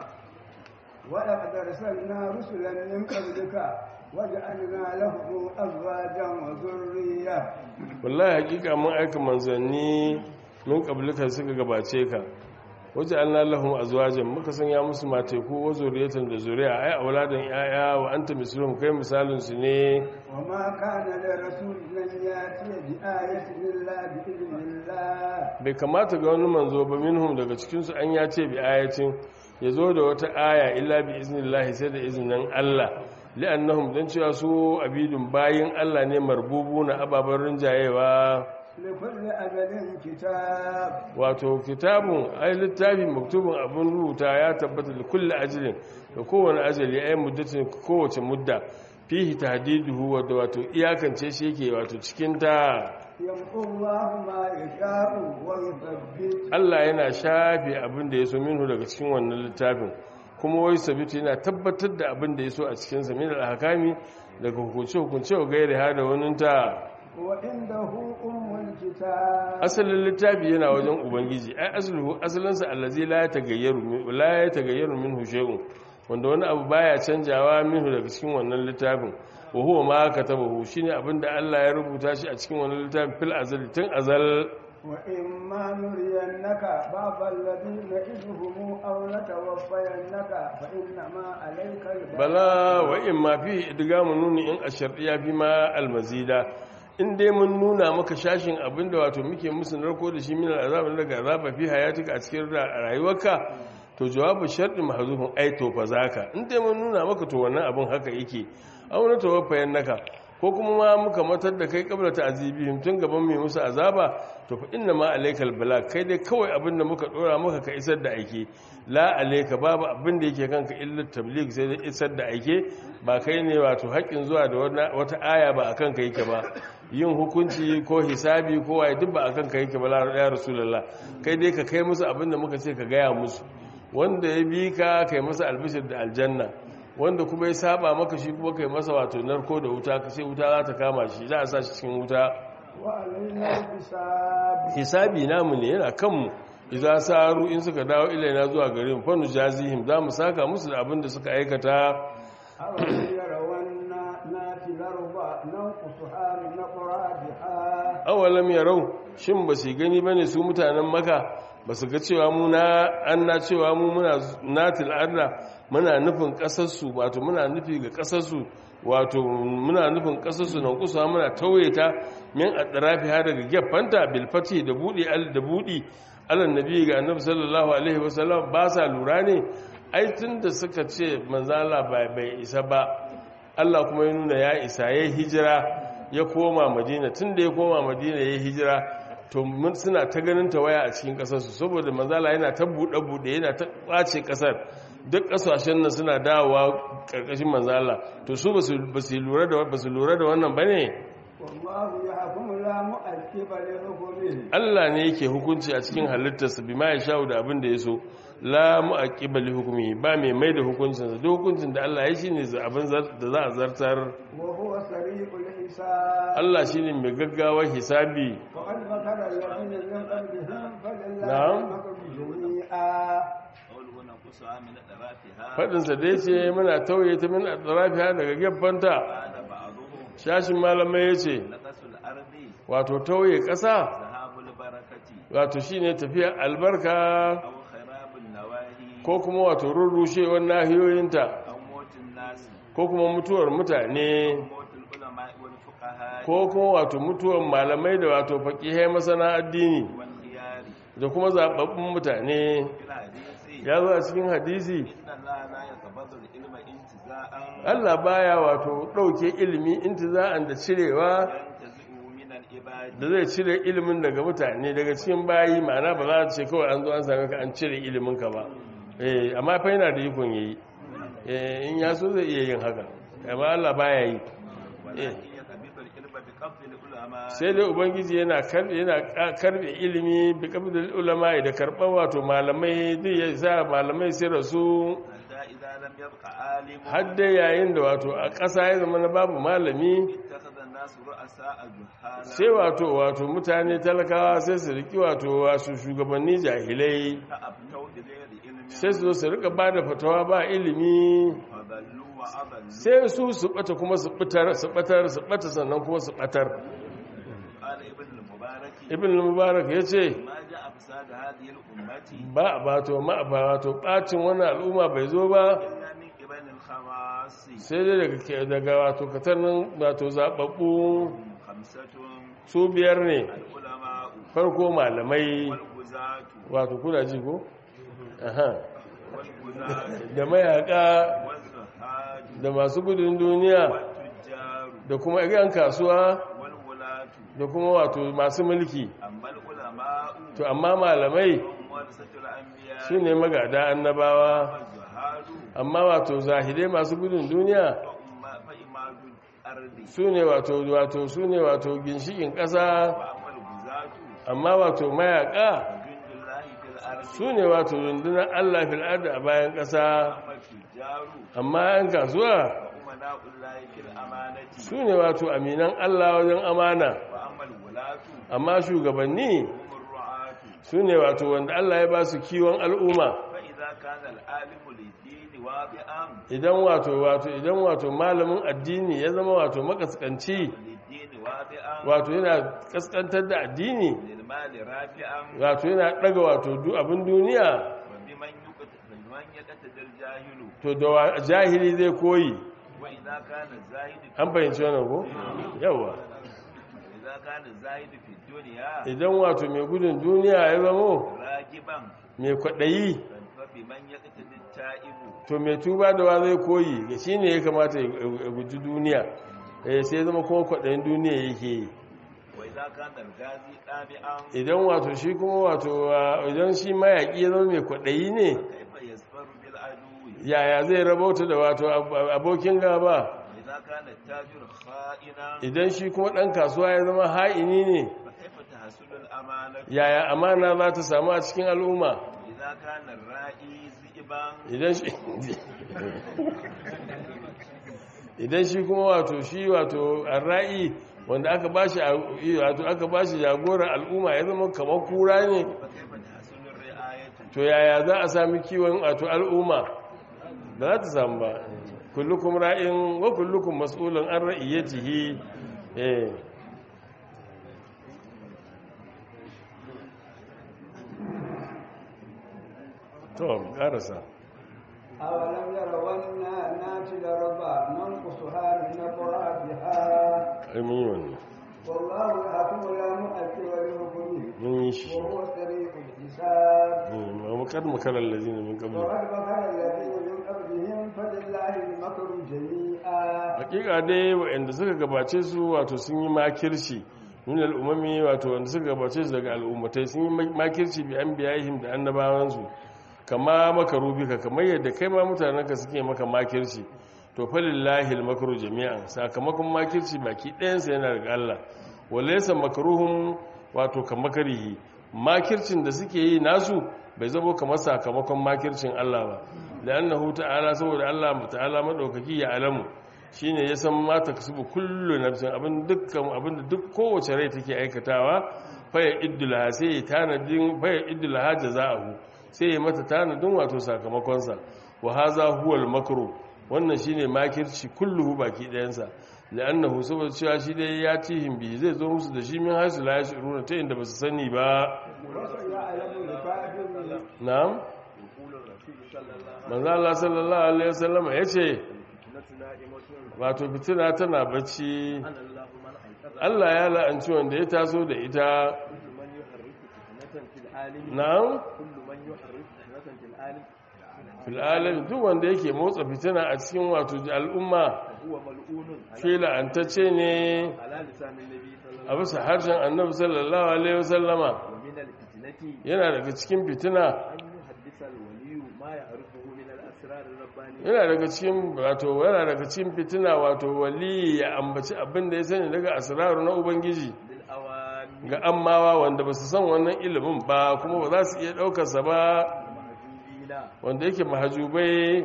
ولقد أرسلنا رسلا من قبلك وجعلنا لهم أزواجا وذرية wallahi hakika mun aika manzanni min qablika suka gabace ka waje Allah lahum azwajan muka sanya musu mateku wa zuriyatan da zuriya ai auladan yaya wa anta mislum kai misalin su ne وما كان لرسول أن يأتي بآية إلا بإذن الله bai kamata ga wani manzo ba minhum daga cikin su an ya ce bi ayatin ya zo da wata aya illa bi iznillahi sai da izinin Allah li'annahum dan cewa su abidun bayin Allah ne marbubu na ababen rinjayewa لكل أجل كتاب wato kitabun ai littafin maktubun abin rubuta ya tabbata da kulle ajalin da kowane ajali ai muddatin kowace mudda fihi tahdiduhu wadda wato iyakance shi yake wato cikin ta يمحو الله ما يشاء ويثبت Allah yana shafe abin da ya so minhu daga cikin wannan littafin kuma wai sabitu yana tabbatar da abin da ya so a cikin sa min al-ahkami daga hukunce hukunce wa gairi ha da wani ta وعنده أم الكتاب asalin littafi yana wajen ubangiji ai asluhu asalinsa allazi la yatagayyaru min la yatagayyaru minhu shay'un wanda wani abu baya canjawa minhu daga cikin wannan littafin wa huwa ma katabahu shine abinda Allah ya rubuta shi a cikin wannan littafin fil azali tun azal وإما نرينك بعض الذين نعدهم أو نتوفينك فإنما عليك البلاغ bala wa in ma fi idgamu nuni in ashartiya fi ma almazida in dai mun nuna maka shashin abinda wato muke musu narko da shi min al'azab daga azaba fi hayatika a cikin rayuwarka to jawabu sharɗi mahzufun ai to fa zaka in dai mun nuna maka to wannan abin haka yake aw na tawaffayan naka ko kuma ma muka matar da kai kabla ta azibihim tun gaban mai musu azaba to fa inna ma alaikal bala kai dai kawai abin da muka dora maka ka isar da aike la alaika babu abin da yake kanka illa tabligh sai dai isar da aike ba kai ne wato haƙin zuwa da wata aya ba akan ka yake ba yin hukunci ko hisabi ko waye duk ba akan ka yake ba ya rasulullah kai dai ka kai musu abin da muka ce ka gaya musu wanda ya bi ka kai masa albishir da aljanna wanda kuma ya saba maka shi kuma kai masa wato narko da wuta ka sai wuta za ta kama shi za a sa shi cikin wuta وعلينا الحساب hisabi namu ne yana kanmu idza saru in suka dawo ilaina zuwa gare mu fa nujazihim za mu saka musu da abin da suka aikata أولم يرون ناتي الأرض ننقصها من أقرابها awalam yarau shin ba su gani bane su mutanen maka ba su ga cewa mu na an na cewa mu muna natil arda muna nufin kasarsu wato muna nufi ga kasarsu wato muna nufin kasarsu nan kusa muna tauye ta min atrafi har daga gefanta bil fati da budi al da budi alan nabi ga annabi sallallahu alaihi wasallam ba sa lura ne ai tunda suka ce manzo Allah bai bai isa ba Allah kuma ya nuna ya isa ya hijira ya koma madina tun da ya koma madina ya hijira to mun suna ta ganin ta waya a cikin kasarsu saboda manzala yana ta buɗe-buɗe yana ta ɓace ƙasar duk ƙasashen nan suna dawowa ƙarƙashin manzala to su ba su lura da wannan ba ne والله يحكم لا مؤكب لحكمه Allah ne yake hukunci a cikin halittarsa bi ma ya sha'u da abin da ya so la mu'aqqiba li hukmi ba mai mai da hukuncinsa duk hukuncin da Allah ya shi ne abin zar- da za a zartar وهو سريع الحساب Allah shine mai gaggawar hisabi وقد مكر الذين من قبلهم فلله نعم. المكر جميعا قوله نقصها من أطرافها faɗinsa da ya ce muna tauye ta min atrafiha daga gefanta قال بعضهم shashin malamai ya ce نقص الأرض wato tauye ƙasa ذهاب البركة wato shine tafiya albarka أو خراب النواهي ko kuma wato rurrushewar nahiyoyinta أو موت الناس ko kuma mutuwar mutane أو موت العلماء والفقهاء ko kuma wato mutuwar malamai da wato faƙihai masana addini والخيار da kuma zaɓaɓɓun mutane في الحديث ya zo a cikin hadisi إن الله لا يقبض العلم انتزاعا Allah baya wato ɗauke ilimi intiza'an da cirewa ينتزعه من العباد da zai cire ilimin daga mutane daga cikin bayi ma'ana ba za ta ce kawai an zo an same ka an cire ilimin ka ba eh amma fa yana da ikon yayi eh in ya so zai iya yin haka amma Allah baya yi ولكن يقبض العلم بقبض العلماء sai dai ubangiji yana karbe yana ka- karbe ilimi bi qabdil ulama da karban wato malamai duk ya sa malamai sai rasu حتى إذا لم يبق عالم har dai yayin da wato a ƙasa ya zama na babu malami اتخذ الناس رؤساء جهالا sai wato wato mutane talakawa sai su riki wato wasu shugabanni jahilai فأبتوا بغير علم sai su zo su rika ba da fatawa ba ilimi فضلوا وأضلوا sai su su bata kuma su batar su batar su bata sannan kuma su batar قال ابن المبارك ibn mubarak ya ce ما جاء فساد هذه الأمة ba a bato ma ba wato bacin wannan al'umma bai zo ba إلا من قبل الخواص sai dai daga ke- daga wato katannin wato zababbu خمسة su biyar ne العلماء farko malamai والغزاة wato kuna ji ko aha والغزاة da mayaka والزهاد da masu gudun duniya والتجار da kuma yan kasuwa والولاة da kuma wato masu mulki أما العلماء to amma malamai هم ورثة الأنبياء su ne magada annabawa والزهاد amma wato zahidai masu gudun duniya فأما- فإماد الأرض su ne wato wato su ne wato ginshikin ƙasa وأما الغزاة amma wato mayaka فجند الله في الأرض su ne wato rundunar Allah fil ardi a bayan ƙasa وأما التجار amma yan kasuwa فأمناء الله في الأمانة su ne wato aminan Allah wajen amana وأما الولاة amma shugabanni هم الرعاة su ne wato wanda Allah ya ba su kiwon al'umma فإذا كان العالم للدين واضعا idan wato wato idan wato malamin addini ya zama wato makaskanci للدين واضعا wato yana kaskantar da addini للمال رافعا wato yana daga wato du abin duniya وبمن يقت- بمن يقتدى الجاهل to da wa- jahili zai koyi وإذا كان الزاهد an fahimci wannan ko yawa إذا كان الزاهد في الدنيا idan wato mai gudun duniya ya zamo راجبا mai kwaɗayi فبمن يقتدي التائب to mai tuba da wa zai koyi ga shi ne ya kamata ya ya guji duniya eh sai ya zama kuma kwaɗayin duniya yake yi وإذا كان الغازي طامعا idan wato shi kuma wato ah, idan shi mayaƙi ya zama mai kwaɗayi ne كيف يصبر بالعدو yaya zai rabauta da wato ab- abokin gaba وإذا كان التاجر خائنا idan shi kuma ɗan kasuwa ya zama ha'ini ne فكيف تحصل الأمانة yaya amana za ta samu a cikin al'umma وإذا كان الرائي ذئبا idan shi idan shi kuma wato shi wato arra'i wanda aka bashi a- wato aka bashi jagorar al'umma ya zama kamar kura ne فكيف تحصل الرعاية to yaya za a sami kiwon wato al'umma ba za ta samu ba kullukum ra'in wa kullukum mas'ulun an ra'iyatihi eh to karasa أولم يروا أنا ناتي الأرض ننقصها من أطرافها mun yi wannan والله يحكم لا مؤكد لحكمه mun yi shi وهو سريع الحساب وقد مكر الذين من قبل وقد مكر الذين من قبلهم فلله المكر جميعا hakika dai waɗanda suka gabace su wato sun yi makirci min al'umami wato wanda suka gabace su daga al'ummatai sun yi makirci bi an biyahim da annabawansu kama maka rubika kamar yadda kai ma mutanenka suke maka makirci to falillahi al-makru jami'an sakamakon makirci baki ɗayansa yana daga Allah walaysa makruhum wato kamakarihi makircin da suke yi nasu bai zabo kamar sakamakon makircin Allah ba la'annahu ta'ala saboda Allah ta'ala madaukaki ya alamu shine ya san mata kasubu kullu nafsin abin dukkan abin da duk kowace rai take aikatawa faya iddulaha sai ya tanadin faya iddulaha jaza'ahu sai ya mata tanadin wato sakamakon sa wa hadha huwa al-makru wannan shine makirci kulluhu baki dayansa la'annahu saboda cewa shi dai ya tihim bi zai zo musu da shi min hasu la yashuruna ta inda basu sani ba وسيعلم الكافرون na'am يقول الرسول صلى الله عليه manzo Allah sallallahu alaihi wasallam yace وسلم نائمة wato fitina tana bacci أنا الله من أيقظ Allah ya la'anci wanda ya taso da ita كل من يحرك فتنة في العالم na'am كل من يحرك فتنة في العالم fil alam duk wanda yake motsa fitina a cikin wato al'umma فهو ملعون shi على, la'antacce ne على لسان النبي صلى a الله bisa harshen annabi sallallahu alaihi wasallama ومن الفتنة yana daga cikin fitina أن يحدث الولي ما يعرفه من الأسرار الربانية yana daga cikin wato yana daga cikin fitina wato wali ya ambaci abin da ya sani daga asraru na ubangiji للأوامر ga ammawa wanda ba su san wannan ilimin ba kuma ba za su iya ɗaukarsa ba المهجوبين wanda yake mahajubai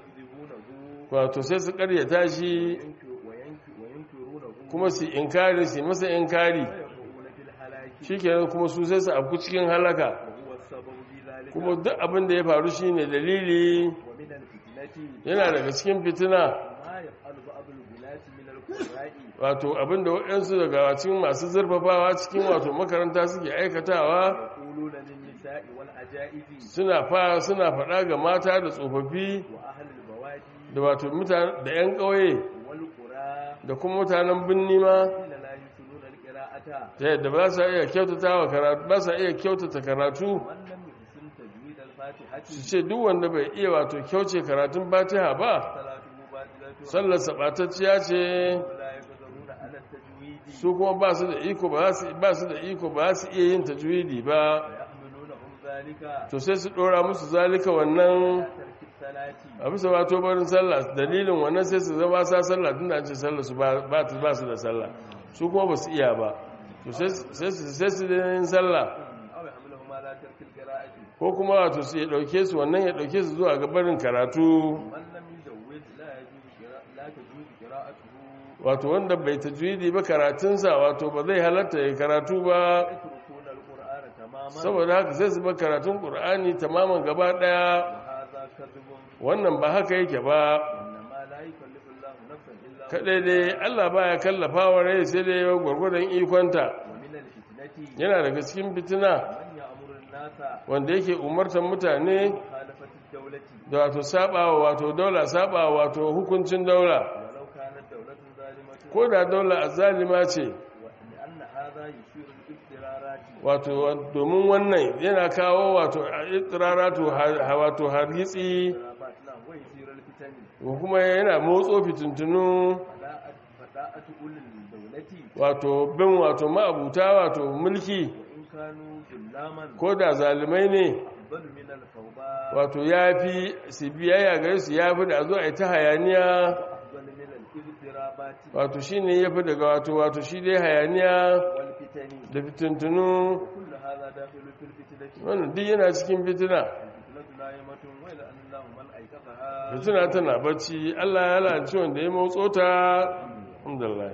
ويكذبونه wato sai su karyata shi وينكر- وينكر- وينكرونه kuma su inkari su yi masa inkari ويقعون في الهلاك shi kenan kuma su sai su afku cikin halaka وهو السبب في ذلك kuma duk abin da ya faru shine dalili ومن الفتنة yana daga cikin fitina ما يفعل بعض الولاة من القراء wato abin da waɗansu daga cikin masu zurfafawa cikin wato makaranta suke aikatawa يقولون للنساء والعجائز suna fa suna faɗa ga mata da tsofaffi وأهل البوادي da wato mutane da 'yan ƙauye والقرى da kuma mutanen birni ma الذين لا يحسنون القراءة ta yadda ba sa iya kyautata wa karatu ba sa iya kyautata karatu ومن لم يحسن تجويد الفاتحة su ce duk wanda bai iya wato kyauce karatun fatiha ba صلاته باطلة sallar sabatacciya ce ولا يقدرون على التجويد su kuma ba su da iko ba su ba su da iko ba su iya yin tajwidi ba ويحملونهم ذلك to sai su dora musu zalika wannan على ترك الصلاة a bisa wato barin sallah dalilin wannan sai su zama sa sallah tun da an ce sallah su ba ba ta- ba su da sallah su kuma ba su iya ba to sai su- sai su sai su da yin sallah أو يحملهم على ترك القراءة ko kuma wato su ya dauke su wannan ya dauke su zuwa ga barin karatu من لم يجوز لا يجوز قراءة لا تجوز قراءته wato wanda bai tajwidi ba karatunsa wato ba zai halatta ya karatu ba يتركون القرآن تماما saboda haka sai su bar karatun qur'ani tamaman gaba daya وهذا كذب wannan ba haka yake ba إنما لا يكلف الله نفسا إلا kadai dai Allah baya kallafa wa rai sai dai gwargwadon ikonta ومن الفتنة yana daga cikin fitina من يأمر الناس wanda yake umartar mutane مخالفة الدولة da wato sabawa wato daula sabawa wato hukuncin daula ولو كانت دولة ظالمة ko da daula azzalima ce لأن هذا يشير الاضطرارات wato domin wannan yana kawo wato itiraratu wato hargitsi اضطرابات نعم ويثير الفتن ko kuma yana motso fitintunu فداءة فداءة أولي الدولة wato bin wato ma'abuta wato mulki وإن كانوا ظلاما ko da zalimai ne أفضل من الفوضى wato ya fi su biyayya gare su ya fi da a zo a yi ta hayaniya وأفضل من الاضطرابات wato shi ne ya fi daga wato wato shi dai hayaniya والفتن da fitintunu كل هذا داخل في الفتنة wannan duk yana cikin fitina الفتنة نائمة ويلأن الله من أيقظها fitina tana bacci allah ya lanci wanda ya motso ta alhamdulillah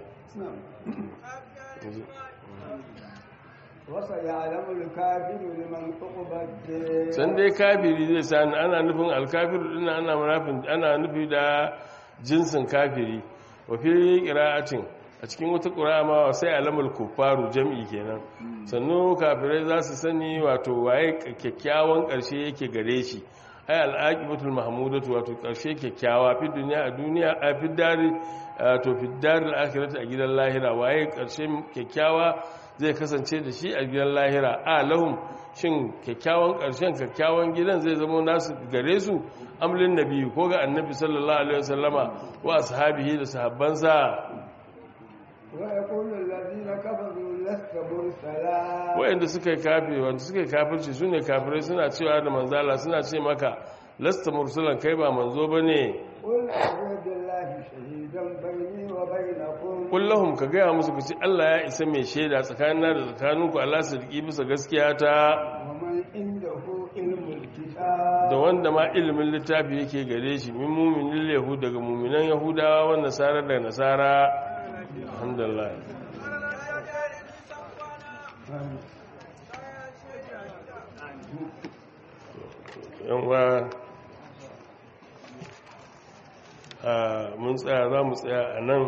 وسيعلم الكافر لمن عقب الدين san dai kafiri zai sani ana nufin alkafiru din ana munafin ana nufi da jinsin kafiri wa fi qira'atin a cikin wata qira'a ma sai alamul kuffaru jam'i kenan sannu kafirai za su sani wato waye kyakkyawan karshe yake gare shi ay al-aqibatul mahmudatu wato karshe kyakkyawa fi duniya a duniya a fi dari to fi daril akhirati a gidan lahira waye karshe kyakkyawa zai kasance da shi a gidan lahira a lahum shin kyakkyawan ƙarshen kyakkyawan gidan zai zama nasu gare su amlin nabi ko ga annabi sallallahu alaihi wasallama wa ashabihi da sahabbansa ويقول الذين كفروا لست مرسلا wayanda suka yi kafi wanda suka yi kafirci sune kafirai suna cewa da manzala suna ce maka lasta mursalan kai ba manzo bane قل أعوذ بالله شهيدا بيني وبينكم kullahum ka gaya musu ku ci Allah ya isa mai shaida tsakanina da tsakaninku Allah su riki bisa gaskiya ta ومن عنده علم الكتاب da wanda ma ilimin littafi yake gare shi min muminin yahud daga muminan yahudawa wa nasara da nasara alhamdulillah yanwa a mun tsaya za mu tsaya a nan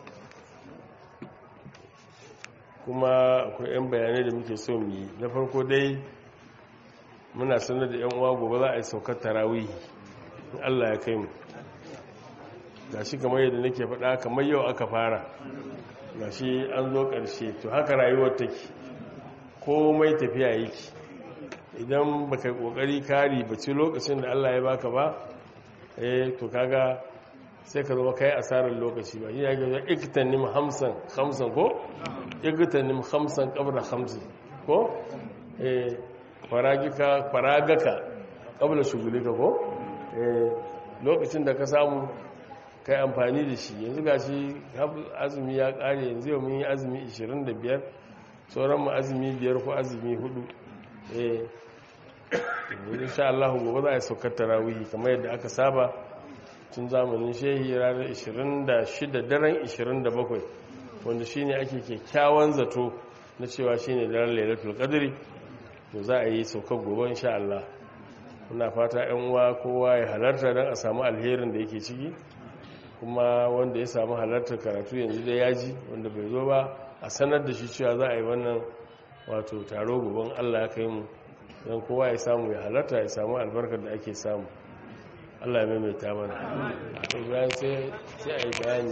kuma akwai 'yan bayanai da muke so mu yi na farko dai muna sanar da 'yan uwa gobe za a yi saukar tarawihi in allah ya kai mu ga shi kamar yadda nake faɗa kamar yau aka fara ga shi an zo ƙarshe to haka rayuwar take komai tafiya yake idan baka kokari kari bace lokacin da Allah ya baka ba eh to kaga sai ka zama kai asarar lokaci ba ya ga iktanim hamsan hamsan ko iktanim hamsan qabla hamsin ko eh faragika faragaka qabla shugulika ko eh lokacin da ka samu kai amfani da shi yanzu gashi azumi ya kare yanzu yau mun yi azumi 25 sauran mu azumi biyar ko azumi hudu eh insha Allah gobe za a saukar tarawihi kamar yadda aka saba tun zamanin shehi ranar 26 daren 27 wanda shine ake kyakkyawan zato na cewa shine daren lailatul qadri to za a yi saukar gobe insha Allah muna fata yan uwa kowa ya halarta don a samu alherin da yake ciki kuma wanda ya samu halartar karatu yanzu da yaji wanda bai zo ba a sanar da shi cewa za a yi wannan wato taro goben Allah ya kai mu don kowa ya samu ya halarta ya samu albarkar da ake samu Allah ya maimaita mana to bayan sai sai a yi bayani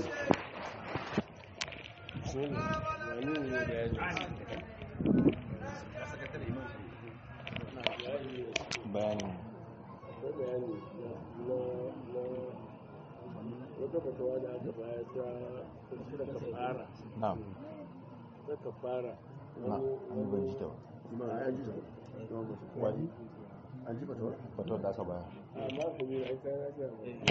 bayanin bayani na wata fatawa da aka bayar ta da kafara na'am ta kafara na an ban ji ta wani an ji fatawa fatuwar da aka bayar amma ku bi ai kai raja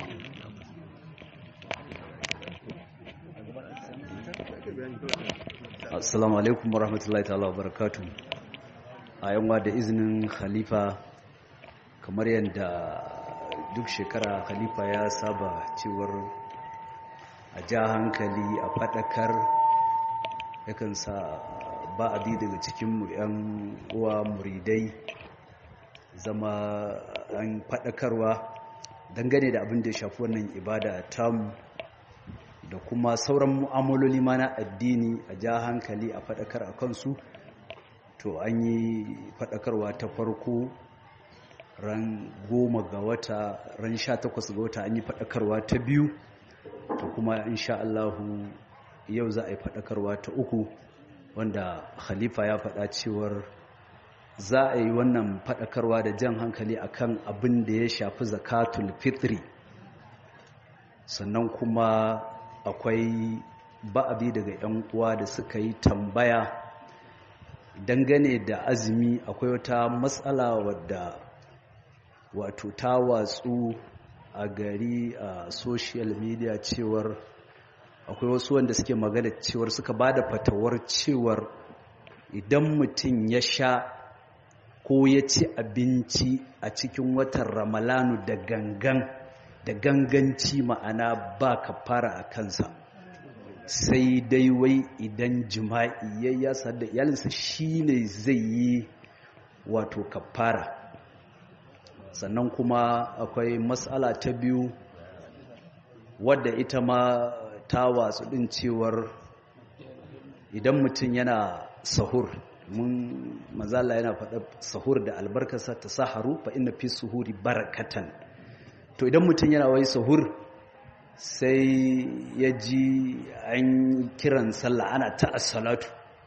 assalamu alaikum warahmatullahi ta'ala wa barakatuh a yanwa da izinin khalifa kamar yadda duk shekara khalifa ya saba cewar a ja hankali a fadakar yakan sa ba abi daga cikinmu 'yan uwa muridai zama an fadakarwa dangane da abin da ya shafi wannan ibada tamu da kuma sauran mu'amaloli ma na addini a ja hankali a faɗakar a kansu to an yi faɗakarwa ta farko ran goma ga wata ran sha takwas ga wata an yi faɗakarwa ta biyu to kuma insha Allahu yau za a yi faɗakarwa ta uku wanda khalifa ya faɗa cewar za a yi wannan faɗakarwa da jan hankali akan abin da ya shafi zakatul fitri sannan kuma akwai ba'abi daga 'yan uwa da suka yi tambaya dangane da azumi akwai wata matsala wadda wato ta watsu a gari a social media cewar akwai wasu wanda suke magana cewar suka ba da fatawar cewar idan mutum ya sha ko ya ci abinci a cikin watan ramalanu da gangan da ganganci ma'ana ba ka fara a kansa sai dai wai idan jima'i ya yasa da iyalinsa shi ne zai yi wato kafara sannan kuma akwai matsala ta biyu wadda ita ma ta watsu ɗin cewar idan mutum yana sahur mun mazala yana faɗa sahur da albarkasa ta saharu fa inna fi suhuri barakatan to idan mutum yana wai sahur sai ya ji an kiran sallah ana ta salatu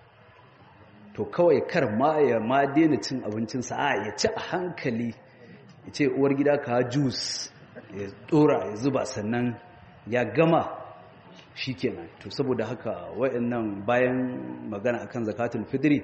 to kawai kar ma ya ma daina cin abincinsa a ya ci a hankali ya ce uwar gida ka jus ya dora ya zuba sannan ya gama shikenan to saboda haka wayannan bayan magana akan zakatul fitri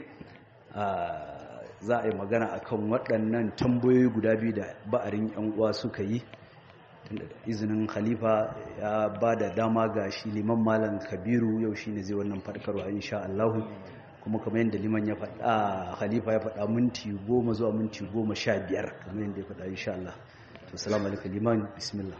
za a yi magana akan waɗannan tambayoyi guda biyu da ba'arin yan uwa suka yi tunda izinin khalifa ya ba da dama ga shi liman malam kabiru yau shi ne zai wannan faɗakarwa insha Allah kuma kamar yadda liman ya faɗa khalifa ya faɗa minti goma zuwa minti goma sha biyar kamar yadda ya faɗa insha Allah to salamu alaikum liman bismillah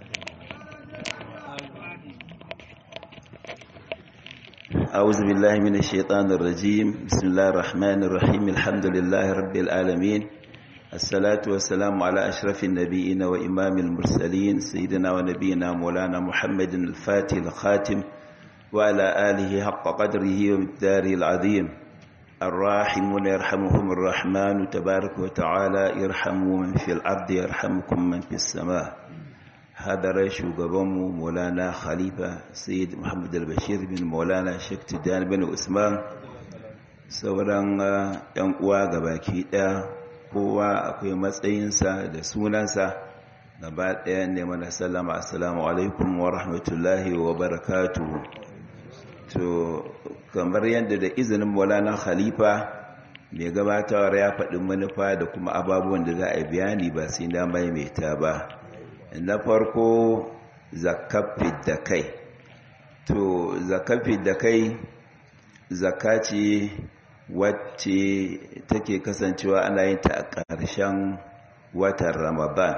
أعوذ بالله من الشيطان الرجيم بسم الله الرحمن الرحيم الحمد لله رب العالمين الصلاة والسلام على أشرف النبيين وإمام المرسلين سيدنا ونبينا مولانا محمد الفاتح الخاتم وعلى آله حق قدره ومقداره العظيم الراحمون يرحمهم الرحمن تبارك وتعالى يرحموا من في الأرض يرحمكم من في السماء hadarar shugabanmu maulana khalifa sayyid muhammad al-bashir bin maulana sheikh tijjani bin usman sauran yan uwa gabaki daya kowa akwai matsayinsa da sunansa gaba daya ne mana sallama assalamu alaikum wa rahmatullahi wa barakatuhu to kamar yadda da izinin maulana khalifa mai gabatawar ya faɗi manufa da kuma ababuwan da za a bayani ba sai na maimaita ba na farko zakafi da kai to zakafi da kai zakaci wacce take kasancewa ana yin ta a ƙarshen watan ramadan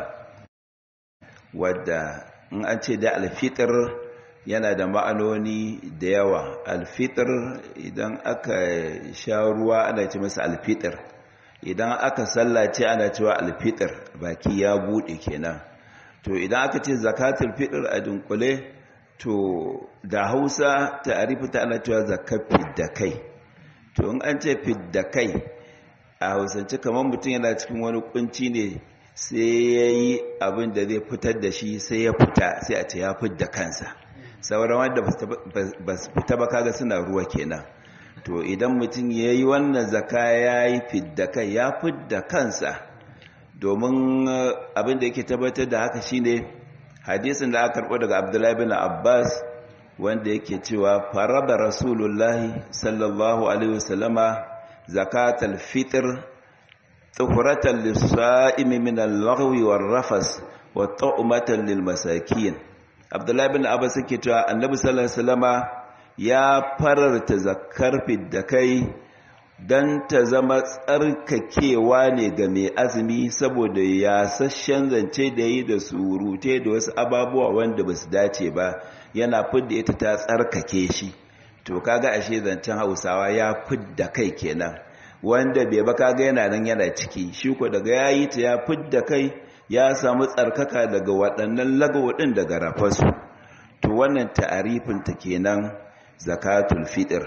wadda in an ce da alfitar yana da ma'anoni da yawa alfitar idan aka sha ruwa ana ce masa alfitar idan aka sallace ana cewa alfitar baki ya buɗe kenan to idan aka ce zakatul fitr a dunkule to da hausa ta'arifi ta ana cewa zakat da kai to in an ce da kai a hausance kamar mutum yana cikin wani kunci ne sai ya yi abin da zai fitar da shi sai ya fita sai a ce ya da kansa sauran wanda ba su fita ba kaga suna ruwa kenan to idan mutum ya yi wannan zaka ya yi fidda kai ya fidda kansa domin abin da yake tabbatar da haka shine hadisin da aka karɓo daga abdullahi bin abbas wanda yake cewa farada rasulullahi sallallahu alaihi wasallama zakatal fitr tuhuratan lis-sa'imi min al-laghwi war-rafas wa ta'matan lil-masakin abdullahi bin abbas yake cewa annabi sallallahu alaihi wasallama ya fararta zakar da kai don ta zama tsarkakewa ne ga mai azumi saboda yasasshen zance da yi da surute da wasu ababuwa wanda ba su dace ba yana fidda ita ta tsarkake shi to kaga ashe zancen hausawa ya fidda kai kenan wanda bai ba kaga yana nan yana ciki shi ko daga ya yi ta ya fidda kai ya samu tsarkaka daga waɗannan lagawadin daga rafasu to wannan ta'arifinta kenan zakatul fitr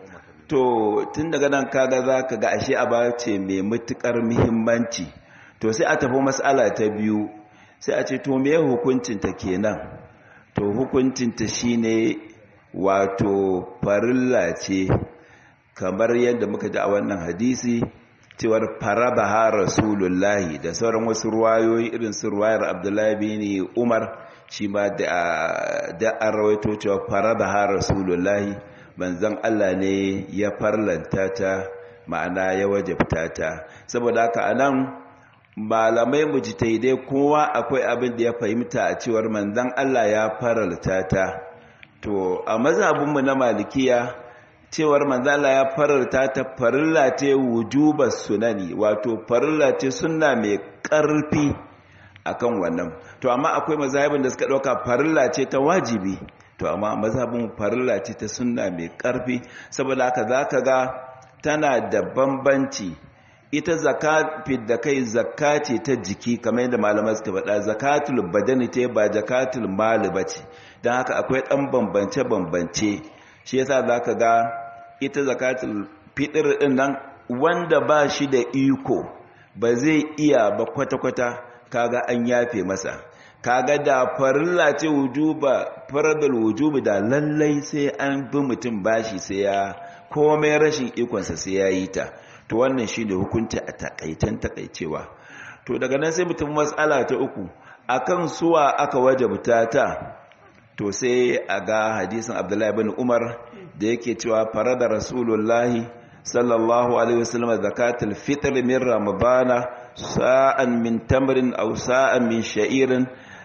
to tun daga nan kaga za ka ga ashe aba ce mai matuƙar muhimmanci to sai a tafi matsala ta biyu sai a ce to me hukuncinta kenan to hukuncinta shine wato farilla ce kamar yadda muka ji a wannan hadisi cewar farabaha rasulullahi da sauran wasu ruwayoyi irin su ruwayar abdullahi bin umar shi ma da an rawaito cewa farabaha rasulullahi manzan Allah ne ya farlanta ta ma'ana ya wajabta ta saboda haka anan malamai mujtahidai kowa akwai abin da ya fahimta a cewar manzan Allah ya faralta ta to a mazhabinmu na malikiya cewar manzan Allah ya faralta ta farilla ce wujuba sunani wato farilla ce sunna mai karfi akan wannan to amma akwai mazhabin da suka dauka farilla ce ta wajibi to amma mazhabin farilla ce ta sunna mai karfi saboda haka zaka ga tana da bambanci ita zakat da kai zakka ce ta jiki kamar yadda malamai suka faɗa zakatul badani ce ba zakatul mali bace dan haka akwai dan bambance bambance shi yasa zaka ga ita zakatul fitr din nan wanda ba shi da iko ba zai iya ba kwata-kwata kaga an yafe masa kaga da farilla ce wujuba faradul wujubi da lallai sai an bi mutum bashi sai ya komai rashin ikonsa sai ya yi ta to wannan shi ne hukunci a takaitan takaicewa to daga nan sai mutum matsala ta uku akan suwa aka wajabta ta to sai a ga hadisin abdullahi bin umar da yake cewa farada rasulullahi sallallahu alaihi wasallam zakatul fitr min ramadana sa'an min tamrin aw sa'an min sha'irin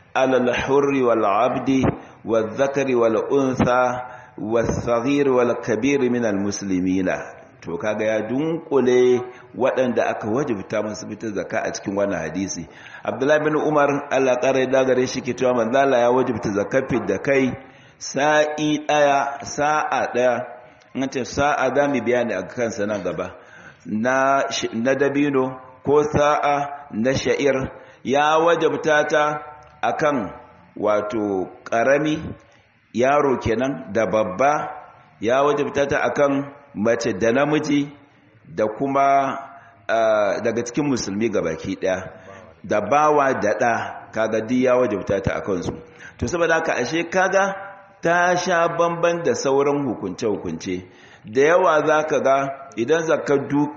alal hurri wal abdi wal zakari wal unsa wal saghir wal kabir min al muslimina to kaga ya dunkule waɗanda aka wajibta musu fitar zakka a cikin wannan hadisi abdullahi bin umar Allah kare da gare shi ke cewa manzo Allah ya wajibta zakafin da kai sa'i daya sa'a daya in ce sa'a da mu bayani a kansa nan gaba na na dabino ko sa'a na sha'ir ya wajibta ta akan wato karami yaro kenan da babba ya wajibta ta akan mace da namiji da kuma daga cikin musulmi gabaki daya da bawa da ɗa kaga duk ya wajabta ta a kansu to saboda haka ashe kaga ta sha bamban da sauran hukunce-hukunce da yawa za ka ga idan zaka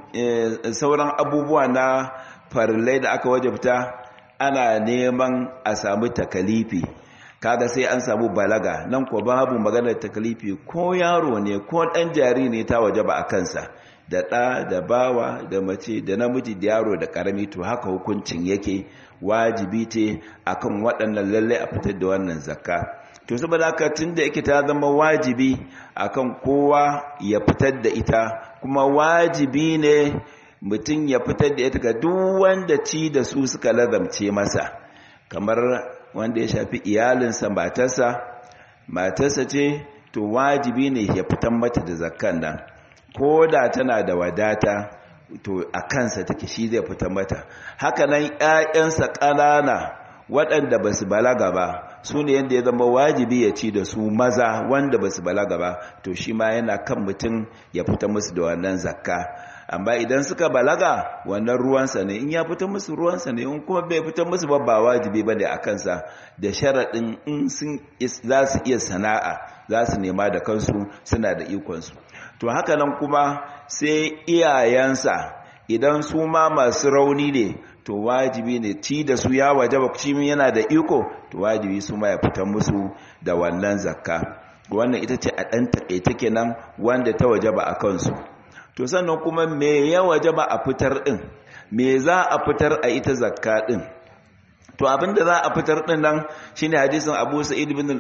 sauran abubuwa na farillai da aka wajabta ana neman a samu takalifi kaga sai an samu balaga nan ko babu maganar takalifi ko yaro ne ko ɗan jari ne ta wajaba a kansa da ɗa da bawa da mace da namiji da yaro da ƙarami to haka hukuncin yake wajibi ce akan waɗannan lallai a fitar da wannan zakka to saboda haka tun da yake ta zama wajibi akan kowa ya fitar da ita kuma wajibi ne mutum ya fitar da ita ga duk wanda ci da su suka lazamce masa kamar wanda ya shafi iyalinsa matarsa matarsa ce to wajibi ne ya fitar mata da zakkan nan ko da tana da wadata to a kansa take shi zai fita mata haka nan ƴaƴansa ƙanana waɗanda ba su balaga ba su ne yadda ya zama wajibi ya ci da su maza wanda ba su balaga ba to shi ma yana kan mutum ya fita musu da wannan zakka amma idan suka balaga wannan ruwansa ne in ya fita musu ruwansa ne in kuma bai fita musu ba ba wajibi ba ne a kansa da sharaɗin in sun za su iya sana'a za su nema da kansu suna da ikonsu to haka nan kuma sai iyayensa idan su ma masu rauni ne to wajibi ne ci da su ya wajaba cimin yana da iko to wajibi su ma ya fita musu da wannan zakka wannan ita ce a ɗan taƙaita kenan wanda ta wajaba a kansu to sannan kuma me ya wajaba a fitar ɗin me za a fitar a ita zakka ɗin to abinda za a fitar din nan shine hadisin Abu Sa'id ibn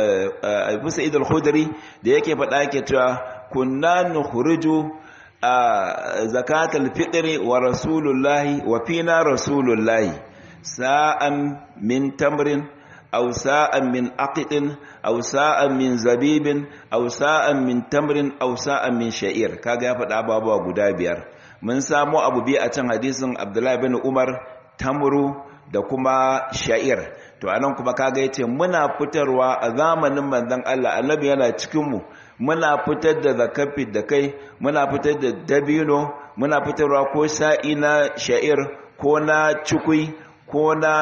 Abu Sa'id al-Khudri da yake faɗa yake cewa kunna nukhruju zakat al-fitr wa rasulullahi wa fina rasulullahi sa'an min tamrin aw sa'an min aqidin aw sa'an min zabibin aw sa'an min tamrin aw sa'an min sha'ir kaga ya faɗa ababuwa guda biyar mun samu abu bi a can hadisin Abdullahi bin Umar tamru da kuma sha'ir to anan kuma kaga yace muna fitarwa a zamanin manzon Allah annabi yana cikin mu muna fitar da zakafi da kai muna fitar da dabino muna fitarwa ko sa'i na sha'ir ko na cikui ko na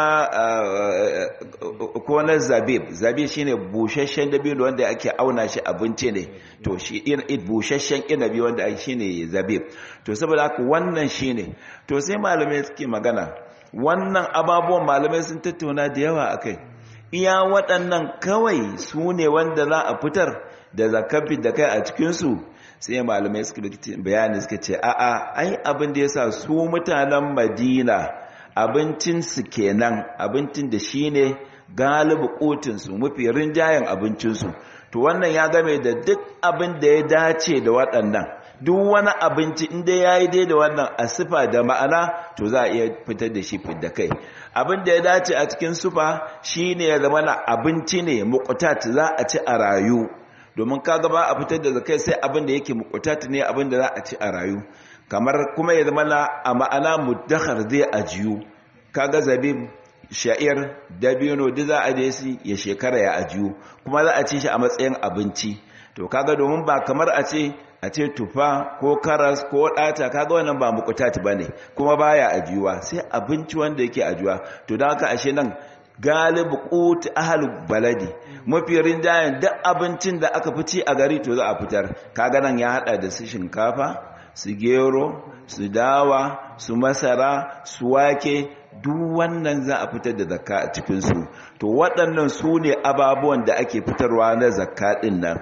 ko na zabib zabib shine bushashshen dabino wanda ake auna shi abinci ne to shi bushashshen inabi wanda shine zabib to saboda haka wannan shine to sai malamai suke magana wannan ababuwan malamai sun tattauna da yawa akai iya waɗannan kawai su ne wanda za a fitar da zakafi da kai a cikinsu sai malamai suka bayani suka ce a'a ai abin da ya sa su mutanen madina abincinsu kenan abincin da shi ne galibu kotinsu mafi rinjayen abincinsu to wannan ya game da duk abin da ya dace da waɗannan duk wani abinci inda ya yi dai da wannan a sifa da ma'ana to za a iya fitar da shi da kai abin da ya dace a cikin sufa shi ne ya zama na abinci ne mukutat za a ci a rayu domin kaga ba a fitar da zakai sai abin da yake mukutat ne abin da za a ci a rayu kamar kuma ya zama na a ma'ana muddakar zai ajiyu kaga zabib sha'ir dabino duk za a je shi ya shekara ya ajiyu kuma za a ci shi a matsayin abinci to kaga domin ba kamar a ce a ce tufa ko karas ko ɗata kaga wannan ba mukutati bane kuma baya ajiyuwa sai abinci wanda yake ajiyuwa to don haka ashe nan galibu qut ahlul baladi mafi rinjayen duk abincin da aka fici a gari to za a fitar kaga nan ya hada da su shinkafa su gero su dawa su masara su wake duk wannan za a fitar da zakka a cikinsu to waɗannan su ne ababuwan da ake fitarwa na zakka ɗin nan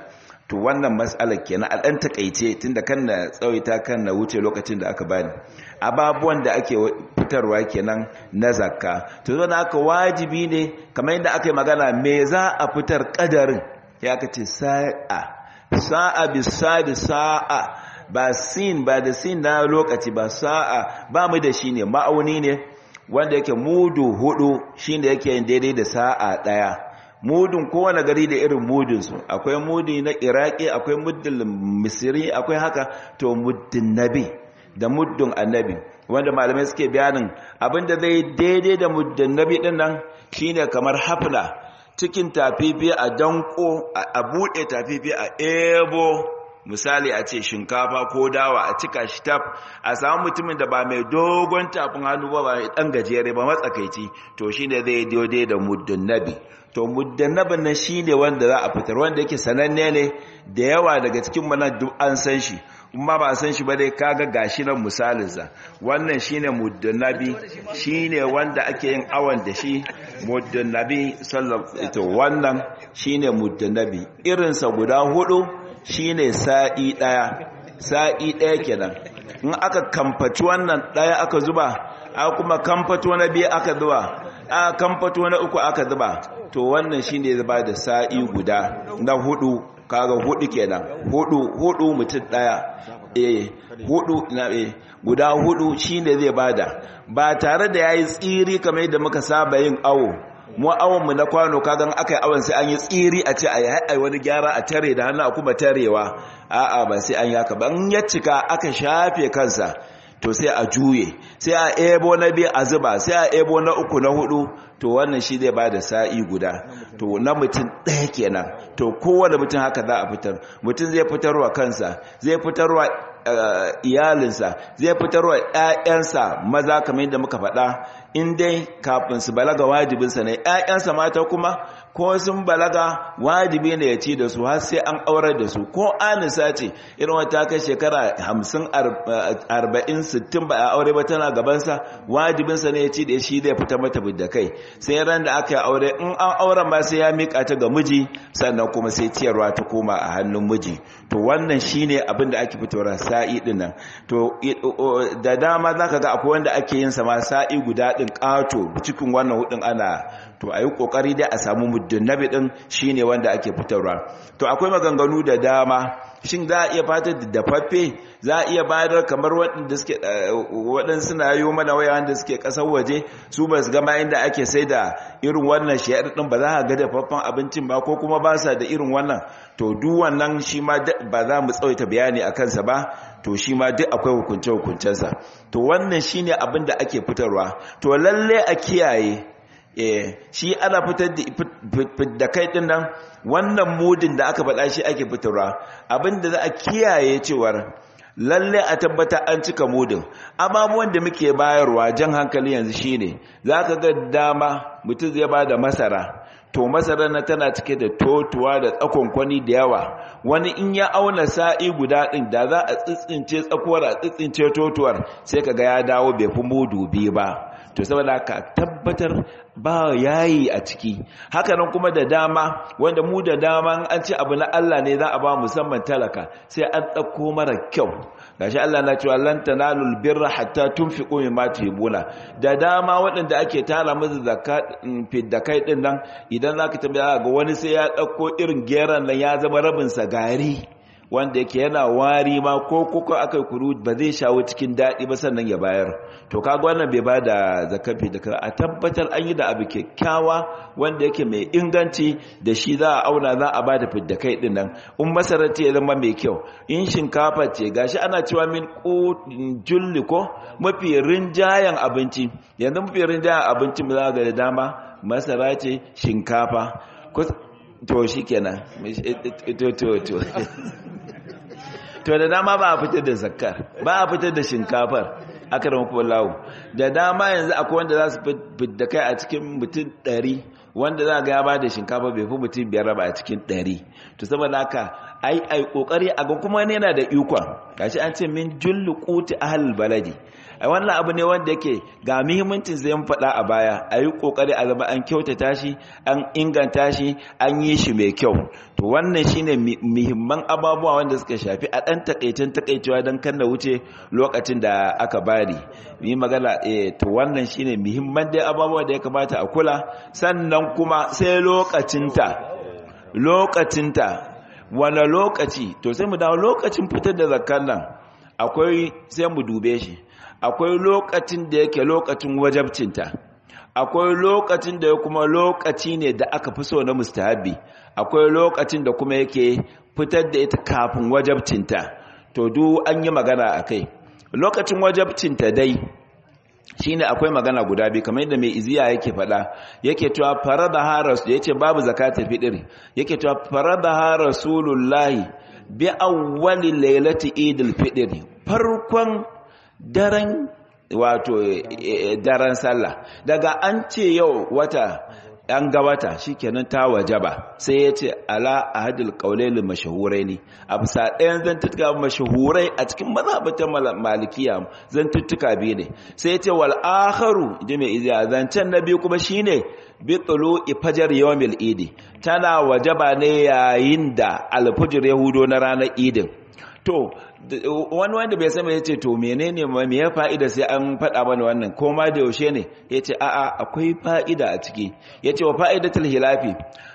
to wannan matsalar kenan a ɗan takaice tunda kan na tsawaita kan na wuce lokacin da aka bani ababuwan da ake fitarwa kenan na zakka to zo na aka wajibi ne kamar yadda aka yi magana me za a fitar kadarin ya ka ce sa'a sa'a bisa da sa'a ba sin ba da sin na lokaci ba sa'a ba mu da shi ne ma'auni ne wanda yake mudu hudu shi ne yake yin daidai da sa'a ɗaya mudun kowane gari da irin mudunsu akwai mudi na iraki akwai muddin misiri akwai haka to muddin nabi da muddin annabi wanda malamai suke bayanin abinda zai daidai da muddin nabi din nan shine kamar hafna cikin tafifi a danko a bude tafifi a ebo misali a ce shinkafa ko dawa a cika shi taf a samu mutumin da ba mai dogon tafin hannu ba ba mai dan gajere ba matsakaici to shine zai daidai da muddin nabi to muddannabin nan shine wanda za a fitar wanda yake sananne ne da yawa daga cikin mana duk an san shi kuma ba san shi ba dai kaga gashi nan misalinsa wannan shine muddannabi shine wanda ake yin awan da shi muddannabi sallallahu wannan shine muddannabi irinsa guda hudu shine sa'i daya sa'i daya kenan in aka kamfaci wannan daya aka zuba aka kuma kamfato na biyu aka zuba a kamfato na uku aka zuba to wannan shine zaba da sa'i guda na hudu kaga hudu kenan hudu hudu mutum daya eh hudu na eh guda hudu shine zai bada ba tare da yayi tsiri kamar yadda muka saba yin awo mu awon mu na kwano kagan akai awon sai an yi tsiri a ce ayi ai wani gyara a tare da hannu a kuma tarewa a'a ba sai an yaka ban ya cika aka shafe kansa to sai a juye sai a ebo na biyu a zuba sai a ebo na uku na hudu to wannan shi zai bada sa'i guda to na mutum ɗaya kenan to kowane mutum haka za a fitar mutum zai fitarwa kansa zai fitarwa iyalinsa zai fitarwa ‘ya'yansa maza kamar yadda muka faɗa in dai kafin su balaga wajibinsa ne ‘ya'yansa mata kuma ko sun balaga wajibi ne ya ci da su har sai an aurar da su ko anisa ce irin wata kai shekara hamsin arba'in sittin ba a aure ba tana gabansa wajibinsa ne ya ci da shi zai fita mata da kai sai ran da aka yi aure in an auren ba sai ya miƙa ta ga miji sannan kuma sai ciyarwa ta koma a hannun miji to wannan shine abin da ake fitowa sa'i din nan to da dama zaka ga akwai wanda ake yin sa ma sa'i guda din ƙato cikin wannan hudin ana to ayi kokari dai a samu muddin nabi din shine wanda ake fitarwa to akwai maganganu da dama shin za a iya fatar da dafaffe za a iya bayar kamar waɗanda suke waɗanda suna yi mana waya wanda suke ƙasar waje su ba su gama inda ake sai da irin wannan shayar ɗin ba za a ga dafaffen abincin ba ko kuma ba sa da irin wannan to duk wannan shi ma ba za mu tsawaita bayani a kansa ba to shi ma duk akwai hukunce-hukuncensa to wannan shine abin da ake fitarwa to lalle a kiyaye eh shi ana fitar da kai din nan wannan mudin da aka faɗa shi ake fitarwa abinda za a kiyaye cewar lalle a tabbata an cika mudin ababuwan da muke bayarwa jan hankali yanzu shine zaka ga dama mutum zai ba da masara to masarar na tana cike da totuwa da tsakonkwani da yawa wani in ya auna sa'i guda ɗin da za a tsitsince tsakuwar a tsitsince totuwar sai ka ga ya dawo bai fi mudu biyu ba to saboda ka tabbatar ba yayi a ciki hakanan kuma da dama wanda mu da dama an ce abu na Allah ne za a ba musamman talaka sai an ɗauko mara kyau gashi Allah na cewa lan tanalul birra hatta tunfiqu mimma tuhibuna da dama waɗanda ake tara musu zakat fidda kai din nan idan zaka tambaya ga wani sai ya ɗauko irin geran nan ya zama rabin sa gari wanda yake yana wari ma ko kuka aka kuru ba zai shawo cikin daɗi ba sannan ya bayar to kaga wannan bai bada zakafi da a tabbatar an yi da abu kyakkyawa wanda yake mai inganci da shi za a auna za a bada fidda kai din nan in masarar ce ya zama mai kyau in shinkafa ce gashi ana cewa min julli ko mafi rinjayen abinci yanzu mafi rinjayen abinci mu za ga da dama masara ce shinkafa to shi kenan to to to to da dama ba a fitar da zakkar ba a fitar da shinkafar aka da mafi lawo da dama yanzu akwai wanda za su fidda kai a cikin mutum ɗari wanda za ga ya ba da shinkafa bai fi mutum biyar ba a cikin ɗari to saboda haka ai ai kokari a ga kuma ne yana da ikon gashi an ce min jullu quti ahlul baladi ai wannan abu ne wanda yake ga muhimmancin zai faɗa a baya ayi kokari a zama an kyautata shi an inganta shi an yi shi mai kyau to wannan shine muhimman ababuwa wanda suka shafi a dan takaicin takaicewa dan kan da wuce lokacin da aka bari yi magana eh to wannan shine muhimman dai ababuwa da ya kamata a kula sannan kuma sai lokacinta lokacinta wane lokaci to sai mu dawo lokacin fitar da zakkan nan akwai sai mu dube shi akwai lokacin da yake lokacin wajabcinta akwai lokacin da kuma lokaci ne da aka fi so na mustahabi akwai lokacin da kuma yake fitar da ita kafin wajabcinta to duk an yi magana a kai lokacin wajabcinta dai shine akwai magana guda biyu kamar yadda mai iziya yake faɗa yake cewa faradaha rasul yace babu zakatul fitr yake cewa faradaha rasulullahi bi awwali lailati idil fitr farkon daren wato daren sallah daga an ce yau wata an ga wata shikenan ta wajaba sai ya ce ala ahadul qawlail mashhuraini a bisa ɗayan zantuttuka mashahurai a cikin mazhabatan malikiya zantuttuka biyu ne sai ya ce wal akharu ji mai iziya zancen na biyu kuma shine bi tulu ifajar yawmil idi tana wajaba ne yayin da alfujr yahudo na ranar idin to wani wanda bai sani ya ce to menene me ya fa'ida sai an faɗa mana wannan ko ma da yaushe ne ya ce a'a akwai fa'ida a ciki ya ce wa fa'idatul hilafi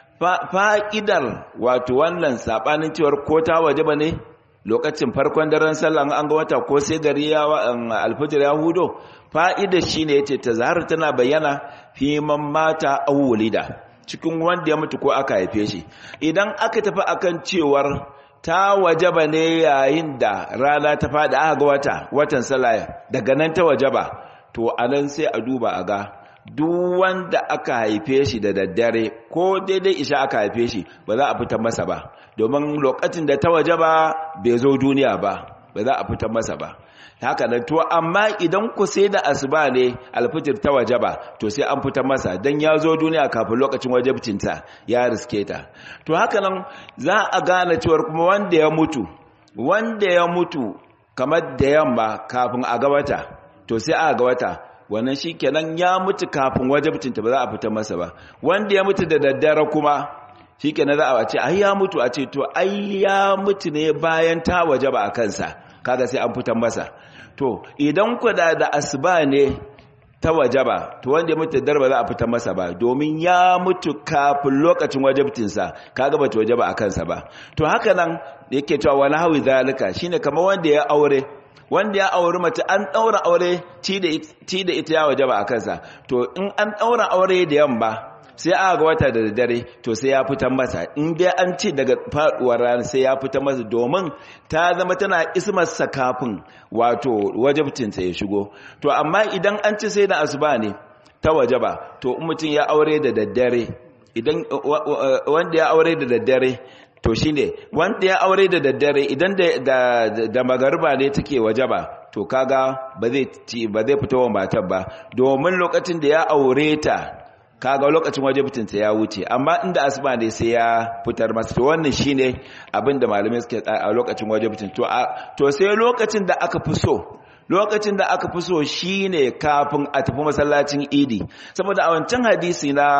fa'idar wato wannan saɓanin cewar ko ta waje ba ne lokacin farkon daren sallah an ga wata ko sai gari ya alfajir ya hudo fa'idar shi ne ya ce ta zahar tana bayyana fi man mata awulida cikin wanda ya mutu ko aka haife shi idan aka tafi akan cewar ta wajaba ne yayin da rana ta fada aka ga wata watan salaya daga nan ta wajaba to anan sai a duba a ga duk wanda aka haife shi da daddare ko daidai isha aka haife shi ba za a fitar masa ba domin lokacin da ta wajaba bai zo duniya ba ba za a fitar masa ba haka nan to amma idan ku sai da asuba ne alfijir ta wajaba to sai an fitar masa dan ya zo duniya kafin lokacin wajibcinta ya riske ta to haka nan za a gane cewar kuma wanda ya mutu wanda ya mutu kamar da yamma kafin a gabata to sai a gabata wannan shikenan ya mutu kafin wajibcinta ba za a fitar masa ba wanda ya mutu da daddare kuma shikenan za a ce ai ya mutu a ce to ai ya mutu ne bayan ta wajaba a kansa kaga sai an fitar masa to idan kuda da asuba ne ta wajaba to wanda ya mutu da darba za a fitar masa ba domin ya mutu kafin lokacin wajabtinsa kaga bata wajaba a kansa ba to haka nan yake cewa wani hawi zalika shine kamar wanda ya aure wanda ya auri mace an daura aure ci da ita ya wajaba a kansa to in an daura aure da yamma sai aka ga wata da dare to sai ya fitar masa in dai an ce daga faduwar rana sai ya fitar masa domin ta zama tana ismarsa kafin wato wajabcinsa ya shigo to amma idan an ci sai da asuba ne ta wajaba to in mutum ya aure da daddare idan wanda ya aure da daddare to shine wanda ya aure da daddare idan da da magariba ne take wajaba to kaga ba zai ba zai fito wa matar ba domin lokacin da ya aure ta kaga lokacin wajibitinta ya wuce amma inda asuba ne sai ya fitar masa to wannan shine abin da malamai suke a lokacin wajibitin to to sai lokacin da aka fi so lokacin da aka fi so shine kafin a tafi masallacin idi saboda a wancan hadisi na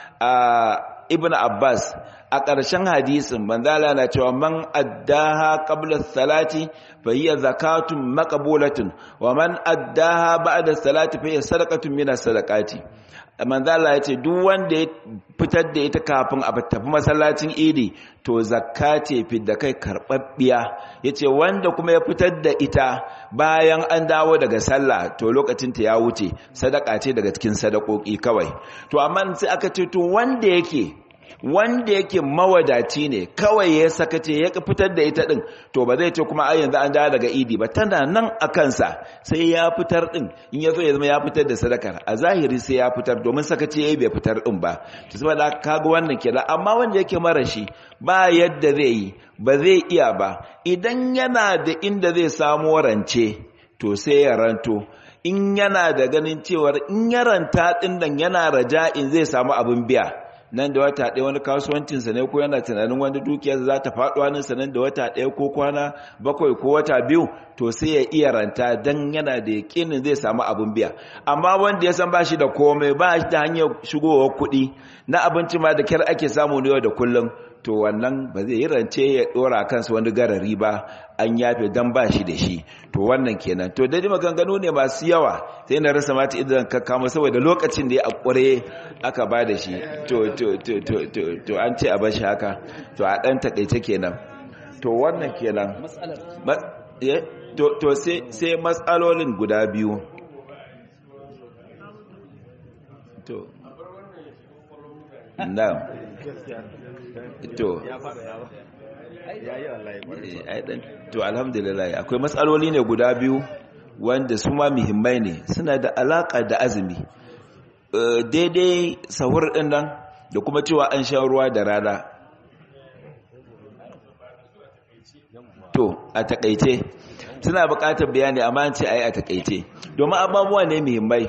ibn abbas a ƙarshen hadisin manzala na cewa man addaha qabla salati fa hiya zakatun maqbulatun wa man addaha ba'da salati fa hiya sadaqatun min as-sadaqati manzala ya ce duk wanda ya fitar da ita kafin a tafi masallacin idi to zakka ce fidda kai karɓaɓɓiya ya ce wanda kuma ya fitar da ita bayan an dawo daga sallah to lokacinta ya wuce sadaka ce daga cikin sadakoki kawai to amma sai aka ce to wanda yake wanda yake mawadaci ne kawai ya sakace ya fitar da ita din to ba zai ce kuma ai yanzu an dawo daga idi ba tana nan a kansa sai ya fitar din in ya zo ya zama ya fitar da sadakar a zahiri sai ya fitar domin sakace yayi bai fitar din ba to saboda kaga wannan kenan amma wanda yake mara shi ba yadda zai yi ba zai iya ba idan yana da inda zai samu rance to sai ya ranto in yana da ganin cewar in ya ranta din nan yana raja'in zai samu abin biya nan da wata ɗaya wani kasuwancinsa ne ko yana tunanin wani dukiyar za ta faɗo hannunsa nan da wata ɗaya ko kwana bakwai ko wata biyu to sai ya iya ranta don yana da yakinin zai samu abin biya amma wanda ya san ba shi da komai ba shi da hanyar shigowar kuɗi na abinci ma da kyar ake samu ne yau da kullum to wannan ba zai yi rance ya dora kansa wani garari ba an yafe dan ba shi da shi to wannan kenan to dai maganganu ne masu yawa sai na rasa mata idan ka kama saboda lokacin da ya akure aka ba da shi to to to to to to an ce a bashi haka to a dan takeice kenan to wannan kenan to to sai sai matsalolin guda biyu to na'am to to alhamdulillah akwai matsaloli ne guda biyu wanda su ma muhimmai ne suna da alaka da azumi daidai sahur din nan da kuma cewa an sha ruwa da rana to a takaice suna bukatar bayani amma an ce ai a takaice domin abubuwa ne muhimmai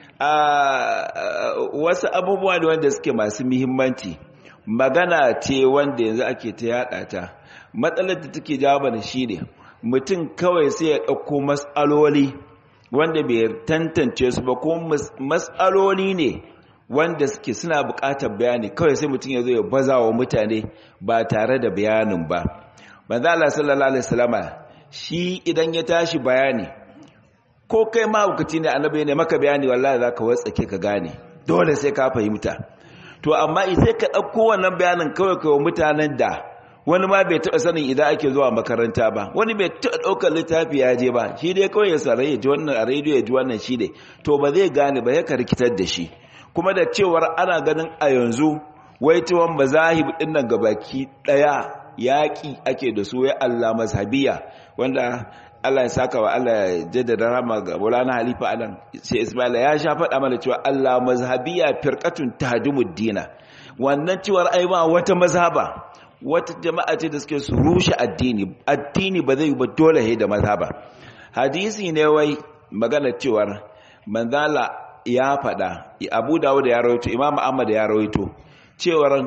wasu abubuwa ne wanda suke masu muhimmanci magana ce wanda yanzu ake ta yada ta matsalar da take jawo mana shine mutum kawai sai ya ɗauko matsaloli wanda bai tantance su ba ko matsaloli ne wanda suke suna buƙatar bayani kawai sai mutum ya zo ya baza wa mutane ba tare da bayanin ba manzo Allah sallallahu alaihi wasallama shi idan ya tashi bayani ko kai ma hukaci ne annabi ne maka bayani wallahi zaka watsake ka gane dole sai ka fahimta to amma sai ka ɗauko wannan bayanin kawai kawai mutanen da wani ma bai taɓa sanin idan ake zuwa makaranta ba wani bai taɓa ɗaukar littafi ya je ba shi dai kawai ya sarai ya ji wannan a rediyo ya ji wannan shi ne to ba zai gane ba ya rikitar da shi kuma da cewar ana ganin a yanzu wai tuwon mazahib ɗin nan gabaki ɗaya yaƙi ake da su ya Allah mazhabiya wanda Allah ya saka wa Allah ya jaddada rama ga Maulana Halifa Alan sai Ismaila ya sha faɗa mana cewa Allah mazhabiya firqatun tahdumud dina wannan cewar ai ba wata mazhaba wata jama'a ce da suke su rushe addini addini ba zai ba dole he da mazhaba hadisi ne wai magana cewar manzala ya faɗa Abu Dawud ya rawaito Imam Ahmad ya rawaito cewar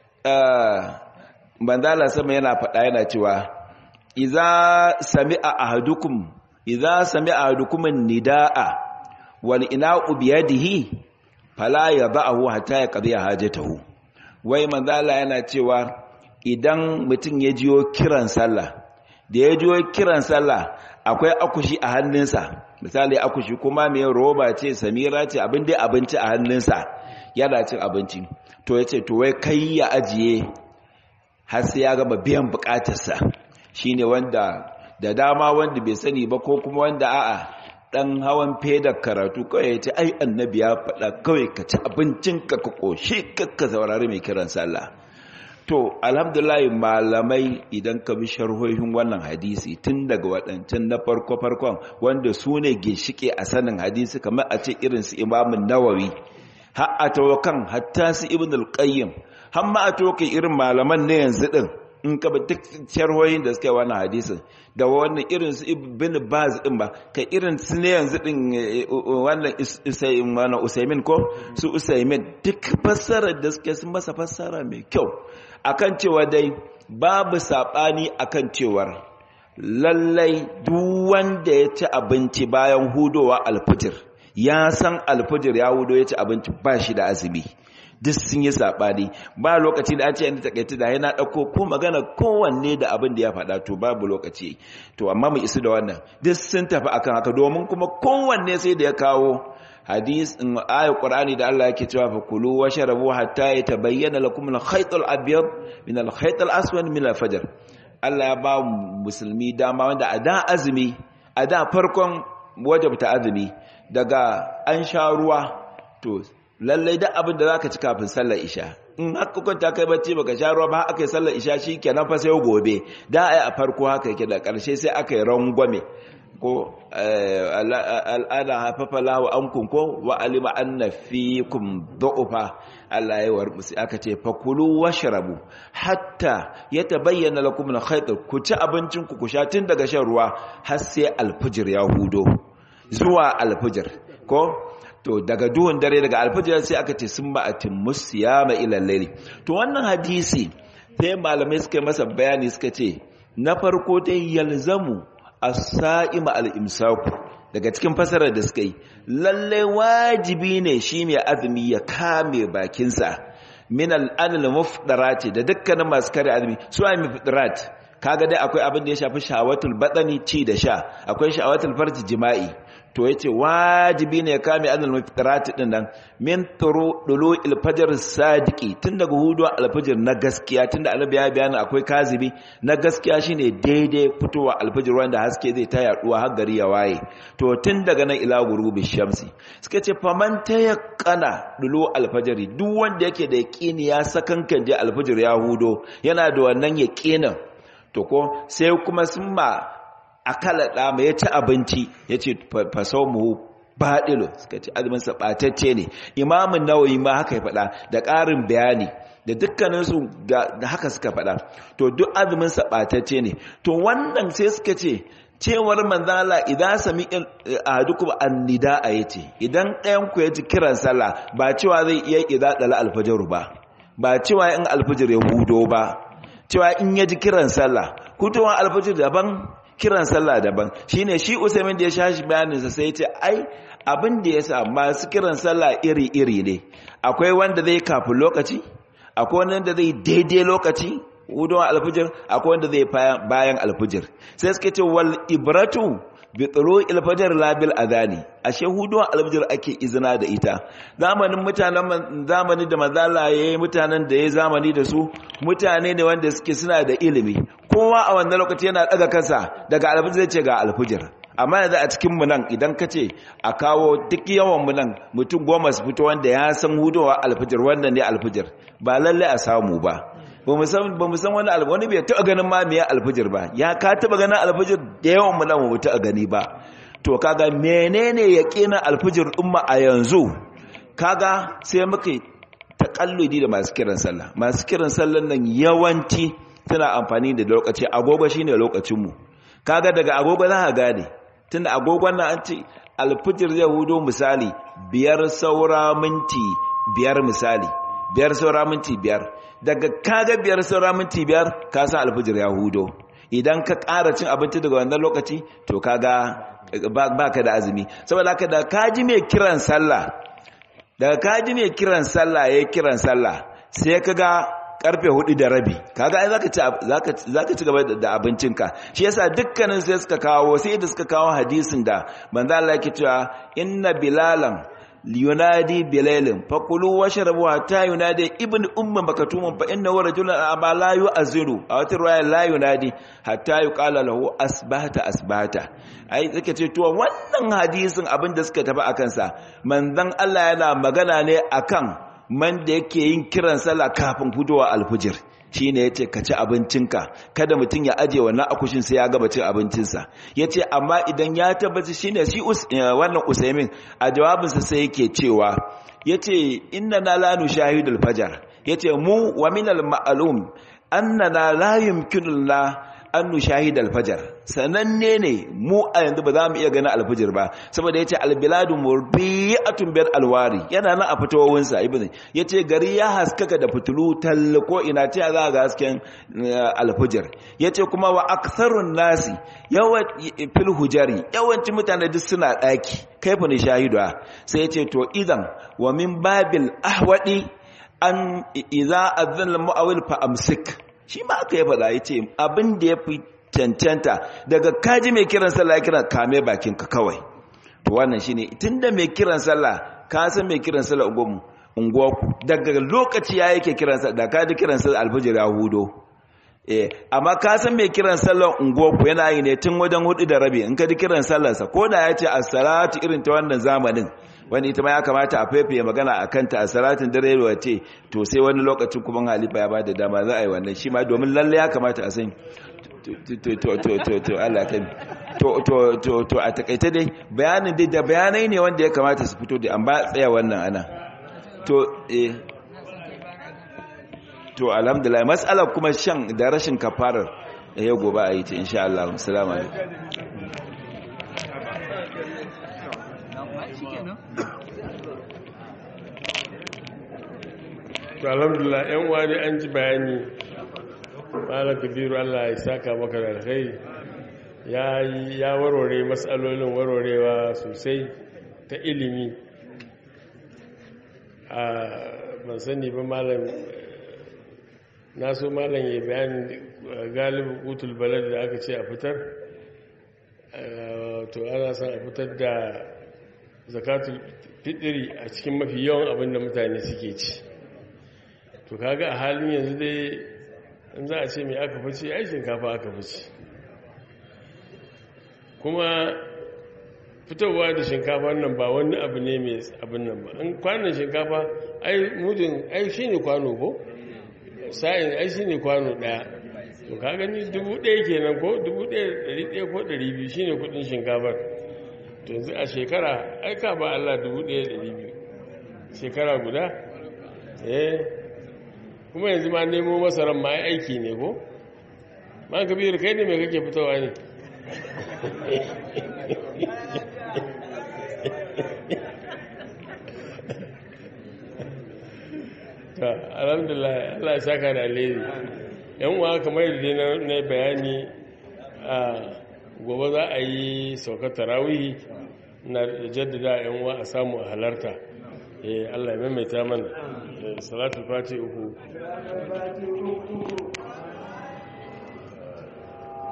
manzala sama yana faɗa yana cewa iza sami'a ahadukum iza sami'a ahadukum nidaa wal ina'u biyadihi fala yadha'u hatta yaqdi hajatahu wai manzala yana cewa idan mutum ya jiyo kiran sallah da ya jiyo kiran sallah akwai akushi a hannunsa misali akushi kuma mai roba ce samira ce abin dai abinci a hannunsa yana cin abinci to yace to wai kai ya ajiye har sai ya gama biyan bukatarsa shine wanda da dama wanda bai sani ba ko kuma wanda a'a dan hawan fedar karatu kawai ya ce ai annabi ya faɗa kawai ka ci abincinka ka ƙoshi ka saurari mai kiran sallah to alhamdulillah malamai idan ka bi sharhohin wannan hadisi tun daga waɗancan na farko farkon wanda su ne ginshike a sanin hadisi kamar a ce irin su imamun nawawi har a tawakan hatta su ibn al-qayyim har ma a tawakan irin malaman na yanzu din in ka bi duk sharhohin da suka yi wannan hadisin da wannan irin su ibn baz din ba ka irin su ne yanzu din wannan wannan usaimin ko su usaimin duk fassarar da suke sun masa fassara mai kyau akan cewa dai babu sabani akan cewar lallai duk wanda ya ci abinci bayan hudowa alfijir ya san alfijir ya hudo ya ci abinci ba shi da azumi duk sun yi saɓani ba lokaci da an ce yadda takaita da yana ɗauko ko magana kowanne da abin da ya faɗa to babu lokaci to amma mu isu da wannan duk sun tafi akan haka domin kuma kowanne sai da ya kawo hadis in ayat qur'ani da Allah yake cewa fa kulu wa sharabu hatta yatabayyana lakum al-khayt al-abyad min al-khayt al-aswad min al-fajr Allah ya ba musulmi dama wanda a da azumi a da farkon wajabta azumi daga an sha ruwa to lallai da abin da zaka ci kafin sallar isha in haka kwanta kai bacci baka sha ruwa ba aka yi sallar isha shikenan fa sai gobe da ai a farko haka yake da karshe sai aka yi rangwame ko al'ada hafafa lahu ankum ko wa alima anna fikum du'fa Allah ya war musu aka ce fakulu washrabu hatta yatabayyana lakum al-khayt ku ci abincin ku ku sha tun daga shan ruwa har sai alfijir ya hudo zuwa alfijir ko to daga duhun dare daga alfajir sai aka ce sun ma'atin musiyama ilal layli to wannan hadisi sai malamai suka yi masa bayani suka ce na farko dai yalzamu as-sa'ima al-imsaku daga cikin fasarar da suka yi lalle wajibi ne shi mai azumi ya kame bakinsa min al-anil mufdarati da dukkanin masu kare azumi su ai mufdarat kaga dai akwai abin da ya shafi shawatul badani ci da sha akwai shawatul farji jima'i to yace wajibi ne ya kame anil mufdarat din nan min turu dulu al-fajr sadiqi tun daga hudu al-fajr na gaskiya tunda annabi ya bayani akwai kazibi na gaskiya shine daidai fitowa al-fajr wanda haske zai ta yaduwa har gari ya waye to tun daga nan ila gurubi shamsi suka ce faman tayaqqana dulu al-fajr duk wanda yake da yaqini ya sakankan je al-fajr ya hudo yana da wannan yaqinin to ko sai kuma sun ma akala da mai ya ci abinci ya ce fasau mu baɗilo suka ce azuminsa ɓatacce ne imamun nawayi ma haka ya faɗa da ƙarin bayani da dukkaninsu da haka suka faɗa to duk azuminsa ɓatacce ne to wannan sai suka ce cewar manzala idan sami a duk annida a yace idan ɗayan ku ya ji kiran sallah ba cewa zai iya idza dala alfajar ba ba cewa in alfajir ya hudo ba cewa in ya ji kiran sallah hutowar alfajir daban kiran sallah daban shine shi usaimin da ya shashi bayaninsa sai ya ce ai abin da ya sa masu kiran sallah iri-iri ne akwai wanda zai kafin lokaci akwai wanda zai daidai lokaci hudowar alfajir akwai wanda zai bayan alfajir sai suka ce wal ibratu bi tsaro ilfajar labil azani ashe huduwa alfajir ake izina da ita zamanin mutanen zamani da mazala yayi mutanen da yayi zamani da su mutane ne wanda suke suna da ilimi kowa a wannan lokaci yana daga kansa daga alfajir zai ce ga alfajir amma yanzu a cikin mu nan idan ka ce a kawo duk yawan mu nan mutum goma su fito wanda ya san huduwa alfajir wannan ne alfajir ba lalle a samu ba ba mu san wani alfajir wani bai taɓa ganin ma meye alfajir ba ya ka taɓa ganin alfajir da yawan mu nan mu taɓa gani ba to kaga menene yaqinin alfajir umma a yanzu kaga sai muka takalludi da masu kiran sallah masu kiran sallan nan yawanci tana amfani da lokaci agogo shine lokacin mu kaga daga agogo za ka gane tunda agogon nan an ce alfajir zai hudo misali biyar saura minti biyar misali biyar saura minti biyar daga kaga biyar saura minti biyar ka san alfijir ya hudo idan ka ƙara cin abinci daga wannan lokaci to kaga ba ka da azumi saboda haka da kaji mai kiran sallah daga kaji mai kiran sallah ya kiran sallah sai ka ga karfe hudu da rabi kaga ai zaka ci gaba da abincinka shi yasa dukkanin sai suka kawo sai da suka kawo hadisin da manzo Allah yake cewa inna bilalan yunadi bilalin fakulu washrabu hatta yunadi ibn umma makatumun fa innahu rajulun aba la yu'aziru a wata riwaya la yunadi hatta yuqala lahu asbahta asbahta ai suka ce to wannan hadisin abin da suka tafi akan sa manzon Allah yana magana ne akan man da yake yin kiran sallah kafin fudowa alfujir shine yace ka ci abincinka kada mutum ya aje wannan akushin sai ya gaba cin abincinsa yace amma idan ya tabbata shine shi wannan usaimin a jawabinsa sai yake cewa yace inna na la nushahidul fajar yace mu wa min al ma'lum annana la yumkinu la an nushahid alfajar sananne ne mu a yanzu ba za mu iya ganin alfajir ba saboda yace albiladu murbi'atun bil alwari yana nan a fitowin sa ibn yace gari ya haskaka da fitulu tal ko ina ce za ga hasken alfajir yace kuma wa aktharun nasi yawa fil hujari yawancin mutane duk suna daki kaifa ni shahidu sai yace to idan wa min babil ahwadi an idza adhan al mu'awil fa amsik shi ma aka yi faɗa ya ce abin da ya fi cancanta daga kaji mai kiran sallah ya kiran kame bakinka kawai to wannan shi ne tun da mai kiran sallah ka san mai kiran sallah unguwarku daga lokaci ya yake kiran sallah da kaji kiran sallah alfajir ya hudo eh amma ka san mai kiran sallah unguwarku yana yi ne tun wajen hudu da rabi in ka ji kiran sallarsa ko da ya ce as-salatu irin ta wannan zamanin wani ita ma ya kamata a faifaye magana a kanta a salatin dare wace to sai wani lokacin kuma halifa ya ba da dama za a yi wannan shi ma domin lalle ya kamata a san to Allah kan to to to to a takaice dai bayanin dai da bayanai ne wanda ya kamata su fito da an ba tsaya wannan ana to eh to alhamdulillah mas'alar kuma shan da rashin kafarar ya gobe a yi ta insha Allah assalamu alaikum to alhamdulillah yan uwa dai an ji bayani malam kabiru Allah ya saka maka da alkhairi ya yi- ya warware matsalolin warwarewa sosai ta ilimi a ban sani ba malam na so malam ya bayani galibin kutul balad da aka ce a fitar Eh, to ana son a fitar da zakatul fitiri a cikin mafi yawan abin da mutane suke ci to kaga a halin yanzu dai in za a ce mai aka fice ai shinkafa aka fice kuma fitowa da shinkafa nan ba wani abu ne mai abin nan ba in kwanan shinkafa ai mudin ai shi ne kwano ko sa'in ai shi ne kwano daya to ka gani dubu ɗaya kenan ko dubu ɗaya ɗari ɗaya ko ɗari biyu shi ne kudin shinkafar to yanzu a shekara ai ka ba Allah dubu ɗaya ɗari biyu shekara guda eh kuma yanzu ma nemo masaran ma aiki ne ko ma kabir kai ne mai kake fitowa ne ta alhamdulillah Allah ya saka da alheri yan uwa kamar yadda na na bayani a gobe za a yi saukar tarawihi na jaddada yan uwa a samu a halarta eh Allah ya maimaita mana Eh, salatul fati uku Salatul Fati uku.